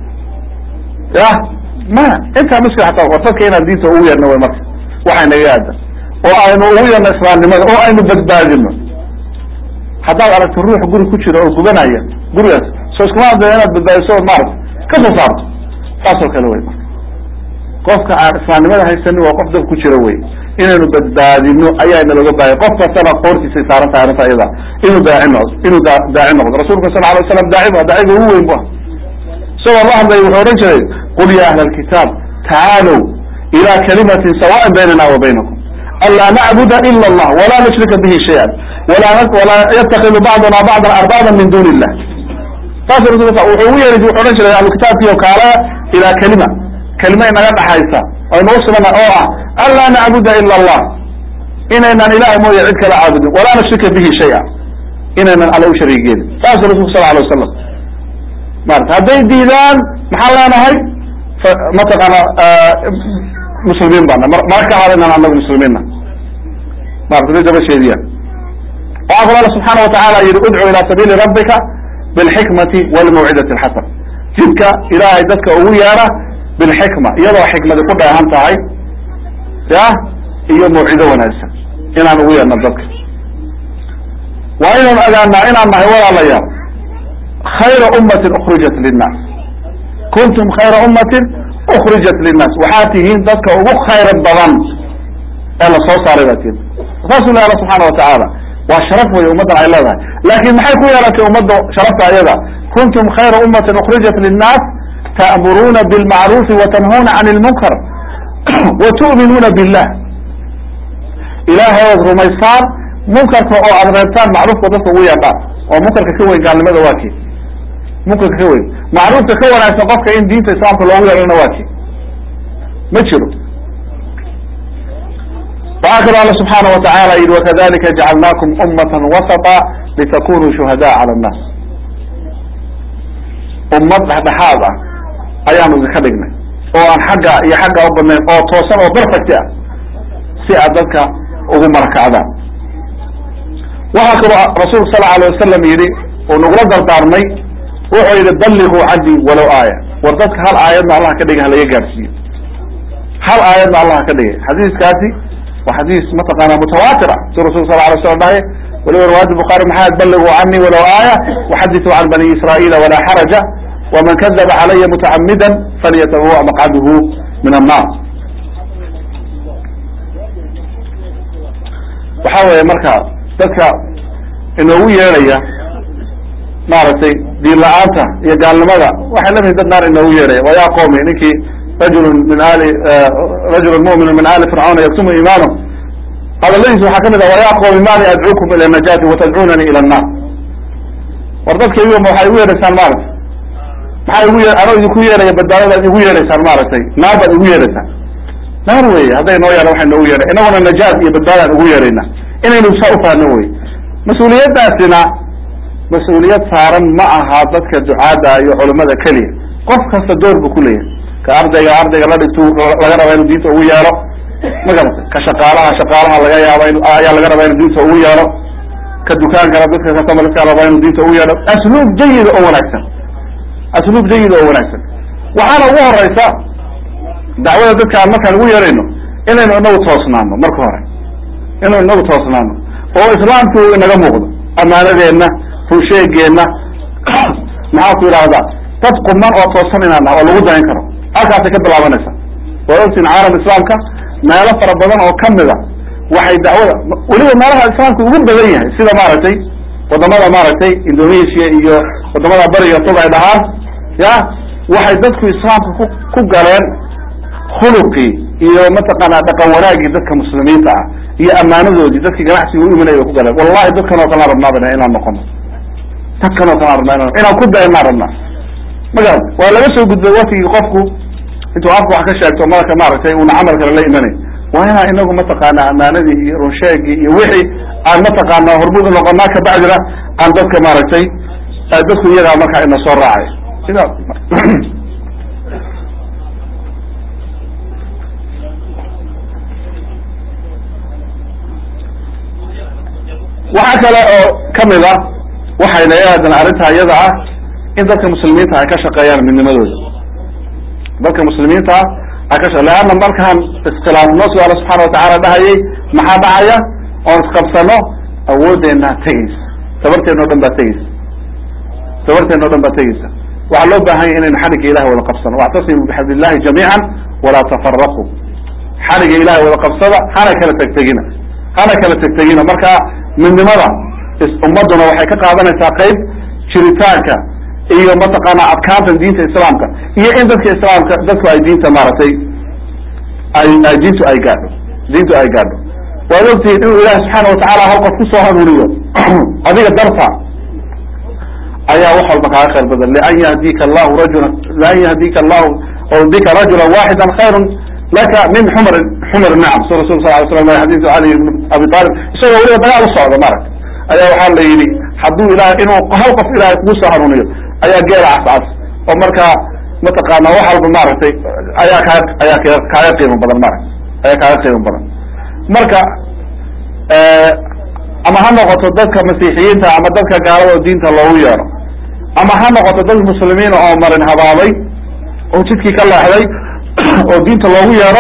ya ma intaa muskil hataa war dadka inaan diinta ugu yeerno way marka waxay naga aadan oo aynu ugu yeerno islaamnimada oo aynu badbaadino haddaad aragto ruux guri ku jira oo gubanaya gurigaas soo iskuma ada inaad badbaadiso ood maarata ka soo saarto saasoo kale wey marka qofka aan islaamnimada haysanin waa qof dab ku jira wey inaynu badbaadino ayaa nalooga baahaya qof kastana qoortiisay saaran tahay arrinta iyada inuu daaci noqdo inuu da daaci noqdo rasulka sal alay slam daaci bu daaciga ugu weyn bu ah isagoo la hadlay wuxuu odhan jiray qul ya ahla alkitaab tacaalow ila kalimatin sawaan baynana wa baynakum anlaa nacbuda ila allah walaa nushrika bihi shayan wala walaa yattakidu bacduna bacdan arbaaban min duni illah saas rasulka wuxuu ugu yeeri wuxuu odhan jiray ahlu kitaabkiio kaala ilaa kalima kalima inaga dhaxaysa aynu usugana oo ah anlaa nacbuda ila allah inaynan ilahay mooya cid kala caabudin walaa nushrika bihi shaya inaynan alle u shariigeedin saas rasulku sal alay wasalam marata hadday diidaan maxaan leenahay mataqaana muslimiin baana mara ka hadaynan anagu muslimiinna marata day daba sheediyaan waxaa kalo alla subxaana watacaala yihi udcu ila sabiili rabbika bilxikmati walmawcidati alxasan jidka ilaahay dadka ugu yeera bilxikma iyadoo xikmadi ku dheehan tahay ya iyo mawcido wanaagsan inaan ugu yeerno dadka waa inaynu ogaanaa inaan nahay walaalayaal khayra ummatin ukrijat linnaas kuntum khayra ummatin ukrijat linnaas waxaad tihiin dadka ugu khayra badan ee lasoo saaray baa tihiin saasuu leh alla subxaana watacaala waa sharaf wey ummaddan ay leedahay laakin maxay ku yeelatay ummadda sharafta ayada kuntum khayra ummatin ukrijat linnaas ta'muruuna bilmacruufi watanhuuna can ilmunkar wa tu'minuuna billah ilaahay ood rumaysaan munkarka oo aad reebtaan macruufka dadka ugu yeedhaan oo munkarka ka weyn gaalnimada waa kii munkarka ka weyn macruufka ka wanaagsan qofka in diinta islaamka loogu yeedhana waa kii ma jiro waxaa kaloo alla subxaana watacaala yihi wakadalika jacalnaakum ummatan wasata litakunuu shuhadaa cala annaas ummad dhexdhexaad ah ayaanu idinka dhignay oo aan xagga iyo xagga u badnayn oo toosan oo perfect ah si aad dadka ugu marakacdaan waxaa kaloo rasuulku sal alay wasalam yidhi uu nagula dardaarmay wuxuu yidhi balliguu canii walow aaya war dadka hal aayadna allah ka dhigay halaga gaadhsiiyo hal aayadna allah ka dhigay xadiiskaasi waa xadiis mataqaana mutawaatir ah si rasulku sal alay slam dhahay waliba riwaayat bukhari maxaa balliguu canii walow aaya waxadithu can bani israa'iila walaa xaraja waman kadaba calaya mutacamida falyatabawa maqcaduhu min annar waxa weeye marka dadka inoogu yeedhaya maaragtay diin la-aanta iyo gaalnimada waxay la mihin dad naar inoogu yeedhaya wa ya qowmi ninkii rajulun min ali rajulun mu'minun min ali fircauna yaktumu iimaanahu hadaladiisa waxaa kamid ah wa ya qowmi mali adcuukum ila najaati watadcuunani ila annar war dadka igu waxay igu yeedhaysaan maaragtay maxaa igu ye anoo idinku yeedhaya badbaadadaad igu yeedhaysaan maaragtay naar baad igu yeedhaysaan naar wey hadday noo yeedhan waxay noogu yeedhan inaguna najaat iyo badbaadaan ugu yeedhayna inaynu saa ufahno wey mas-uuliyaddaasina mas-uuliyad saaran ma aha dadka ducaadda iyo culimada keliya qof kasta door buu kuleeyahay ka ardayga ardayga la dhigtu laga raba inuu diinta ugu yeedho ma garata ka shaqaalaha shaqaalaha laga yaaba in ayaa laga rabaa inuu diinta ugu yeedho ka dukaankana dadka katamaliska rabaa inuu diinta ugu yeedho asluub jayida oo wanaagsan asluub jayida oo wanaagsan waxaana ugu horeysa dacwada dadka aan markaan ugu yeedhayno inaynu inagu toosnaano marka hore inaynu inagu toosnaano oo islaamki uu inaga muuqdo amaanadeenna runsheegeenna maxaa ku yidhaahdaa dad quman oo toosan inaan naha oo lagu dayan karo halkaasay ka bilaabanaysa waa ogtiin caalam islaamka meelo fara badan oo kamida waxay dacwada weliba meelaha islaamka ugu badan yahay sida maaragtay wadamada maaragtay indonesia iyo wadamada bariga fog ay dhahaan ya waxay dadku islaamka ku ku galeen khuluqii iyo mataqaana dhaqan wanaagii dadka muslimiinta ah iyo amaanadoodii dadkii ganacsiga u imanaya bay ku galeen wallahi dadkan oo kalaan rabnaabana inaan noqono dadkan oo kalaan rabnaa inaan ku dayanaan rabnaa ma garan waa laga soo gudbay waktigii qofku intuu afka wax ka sheegto marka maaragtay uuna camal kale la imanay waa inaan inagu mataqaana amaanadii iyo runsheegii iyo wixii aan mataqaana hormuud unoqonaa kabacdina aan dadka maaragtay dadku iyagaa markaa ina soo raacay sida waxaa kale oo kamid ah waxayna aadan arrintaa iyada ah in dadka muslimiinta ay ka shaqeeyaan midnimadooda dadka muslimiinta ah ay ka shaqe leanna markaan iskhilaafno si alla subxaana watacaala dhahayay maxaa dhacaya oon isqabsano awoodeenaa tegeysa tabarteena o dhan baa tegeysa tabarteena o dhan baa tegeysa waxaa loo baahan yay inaynu xadhigga ilahi wada qabsano wactasimu bixabd illahi jamiican walaa tafaraquu xadhigga ilahi wada qabsada hana kala tegtegina hana kala tegtegina marka midnimada ummaduna waxay ka qaadanaysaa qayb jiritaanka iyo mataqaana adkaanta diinta islaamka iyo in dadka islaamka dadku ay diinta maaragtay ay ay diintu ay gaadho diintu ay gaadho waad ogtihiin inuu ilahi subxaana watacaala hal qof kusoo hanuuniyo adiga darta ayaa wax walba kaaga khayr badan lian yahdika allahu rajula lian yahdika allahu o bika rajula waxida khayrun laka min xumr xumr nacam su rasul sal ly slam xadiisu ali ibn abi talib isagoo weliba dagaal u socda maaragta ayaa waxaa la yidhi hadduu ilahay inuu hal qof ilahay kugu soo hanuuniyo ayaa geela cascas oo markaa mataqaana wax walba maaragtay ayaa kaa ayaa k kaaga qiimo badan maaragta ayaa kaaga qiimo badan marka ama ha noqoto dadka masiixiyiinta ama dadka gaalada oo diinta loogu yeedho ama ha noqoto dad muslimiina oo marin habaabay oo jidkii ka leexday oo diinta loogu yeedho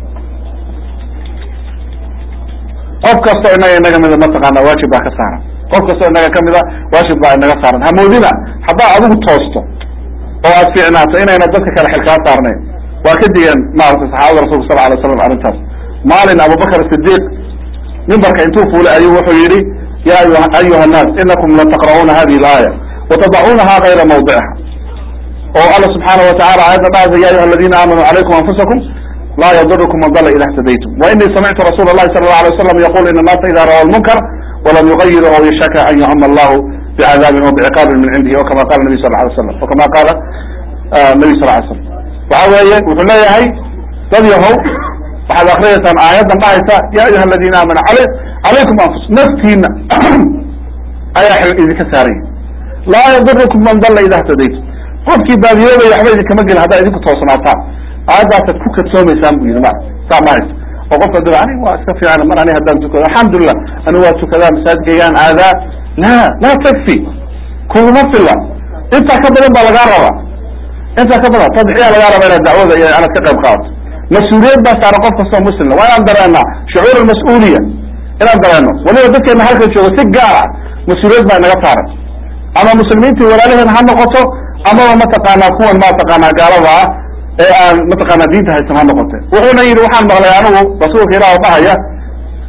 qof kastoo inaga inaga mida mataqaana waajib baa ka saaran qof kastoo inaga kamida waajib baa inaga saaran hamoodina haddaa adigu toosto oo aad fiicnaato inayna dadka kale xilkaa saarnayn waa ka digeen maaragtay saxaabada rasulka sal alay slam arrintaas maalin abubakr sidiq mimbarka intuu fuulay ayuu wuxuu yihi ya ayuha nnaas inakum lataqra'uuna hadihi alaaya watadacuunaha kayra mawdiciha oo alla subxaana watacala aayadda dhahaysa ya ayuha aladina aamanuu calaykum anfusakum laa yadurkum man dala ida htadaytum wainii samictu rasuula allahi sala allahu alay waslam yaqul ina annaasa ida rawa lmunkar walam yugayiru aw yashaka an yucama allahu bicadaabin wa biciqaabin min cindihi o kama qala nabiy sal alay slam o kama qaala nabiy sal ly slam waxa weeye wuxuu leeyahay dad yahow waxaad akriyaysaan aayaddan dhahaysa ya ayuha aladina aamanu al calaykum anfus naftiina ayaa xil idinka saaraya laa yadurukum man dalla ida htadaytum qofkii baadiyoobaya waxba idinkama gelin haddaa idinku toosnaataan aayadaasaad ku kadsoomaysaan bu yidhi ma saa ma haysa oo qofka da ani waa iska fiican mar ani haddaan tukado alxamdulilah ani waa tukadaa masaajidkaygaan aadaa la laa takfi kuguma fila intaa ka badan baa lagaa rabaa intaa ka badan tadxiyaa lagaa rabaa inaad dacwada iyo inaad ka qayb qaadato mas-uuliyad baa saaran qof kastoo muslimna waa inaan dareenaa shucuur almas-uuliya inaan dareeno waliba dadkeena halka jooga si gaar ah mas-uuliyad baa inaga saaran ama muslimiintii walaalaheen ha noqoto amaba mataqaanaa kuwan mataqaanaa gaalada ah ee aan mataqaanaa diinta haysan ha noqote wuxuuna yidhi waxaan maqlay anigu rasuulka ilaah dhahaya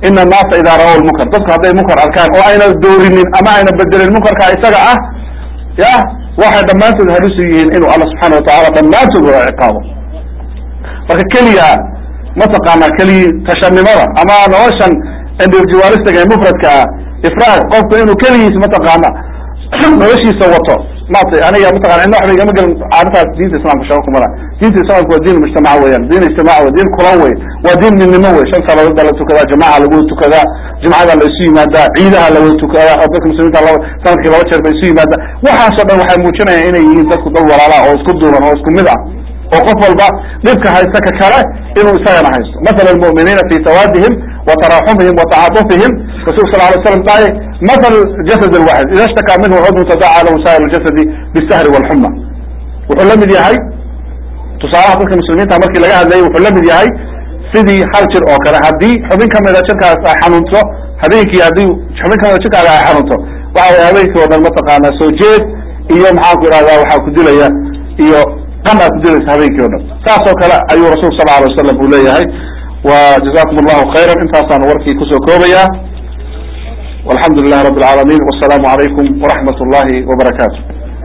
ina annaasa idaa ra-ow lmunkar dadku hadday munkar arkaan oo ayna doorinin ama ayna bedelin munkarka isaga ah ya waxay dhammaantood halis u yihiin inuu alla subxaana watacaala dhammaantood wada ciqaabo marka keliya mataqaana keliyi tashanimada ama noloshan individualistiga ee mufradka ah ifraad qofku inuu keligiis mataqaana noloshiisa wato maartay aniga mataqana cidna waxba igama gelin caadataas diinta islamka shaqo kumala diinta islamka waa diin mujtamaca weeyaan diin ijtimaac wey diin kulan wey waa diin midnimo wey shan salaadood baa la tukadaa jamaca lagu tukadaa jumcada la isu yimaadaa ciidaha lagu tukadaa oo dadka muslimiinta laba sanadkii laba jeer bay isu yimaadaa waxaasoo dhan waxay muujinayaan inay yihiin dadku dad walaala oo isku duuban oo isku mid ah oo qof walba dhibka haysta ka kale inuu isagana haysto mathala almu'miniina fi sawaadihim wa taraxumihim wa tacaatufihim rasul sal alay slam dhahay mathal jasad alwaxid ida shtakaa minhu cudun tadaca lahu saa'ir ljasadi bisahri walxuma wuxuu la mid yahay tusaalaha dadka muslimiinta markii laga hadlayay wuxuu la mid yahay sidii hal jir oo kale haddii xubin kamida jirkaas ay xanuunto habeenkii haddii xubin kamida jirkaaga ay xanuunto waxa way habeenkii oo dhan mataqaana soo jeed iyo maxaan ku ihahdaa waxaa ku dilaya iyo qan aa ku dilaysa habeenkii o dhan saas oo kale ayuu rasul sal alay wasalam uu leeyahay wa jazakum allahu khayra intaasaan warkii kusoo koobaya walxamdu lilahi rabi alcaalamiin wasalaamu calaykum waraxmat ullahi wabarakaatu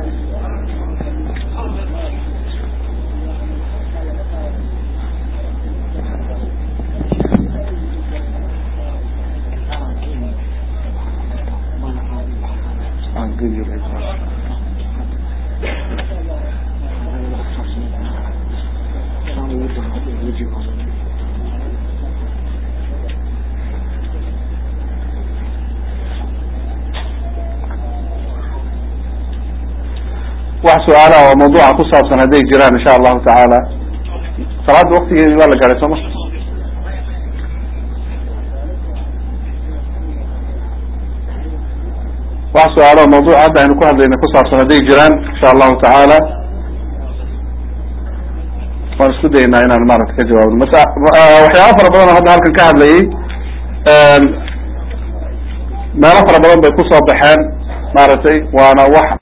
wax su-aalaha oo mawduuca ku saabsan hadday jiraan insha allahu tacaala salaada waktigeedi waa la gaadhay sooma wax su-aalo oo mawduuca hadda aynu ku hadlayna ku saabsan hadday jiraan insha allahu tacaala waan isku daynaa inaan maarata ka jawaabno masa waxyaaba fara badan oo hadda halkan ka hadlayay meelo fara badan bay kusoo baxeen maaragtay waana wax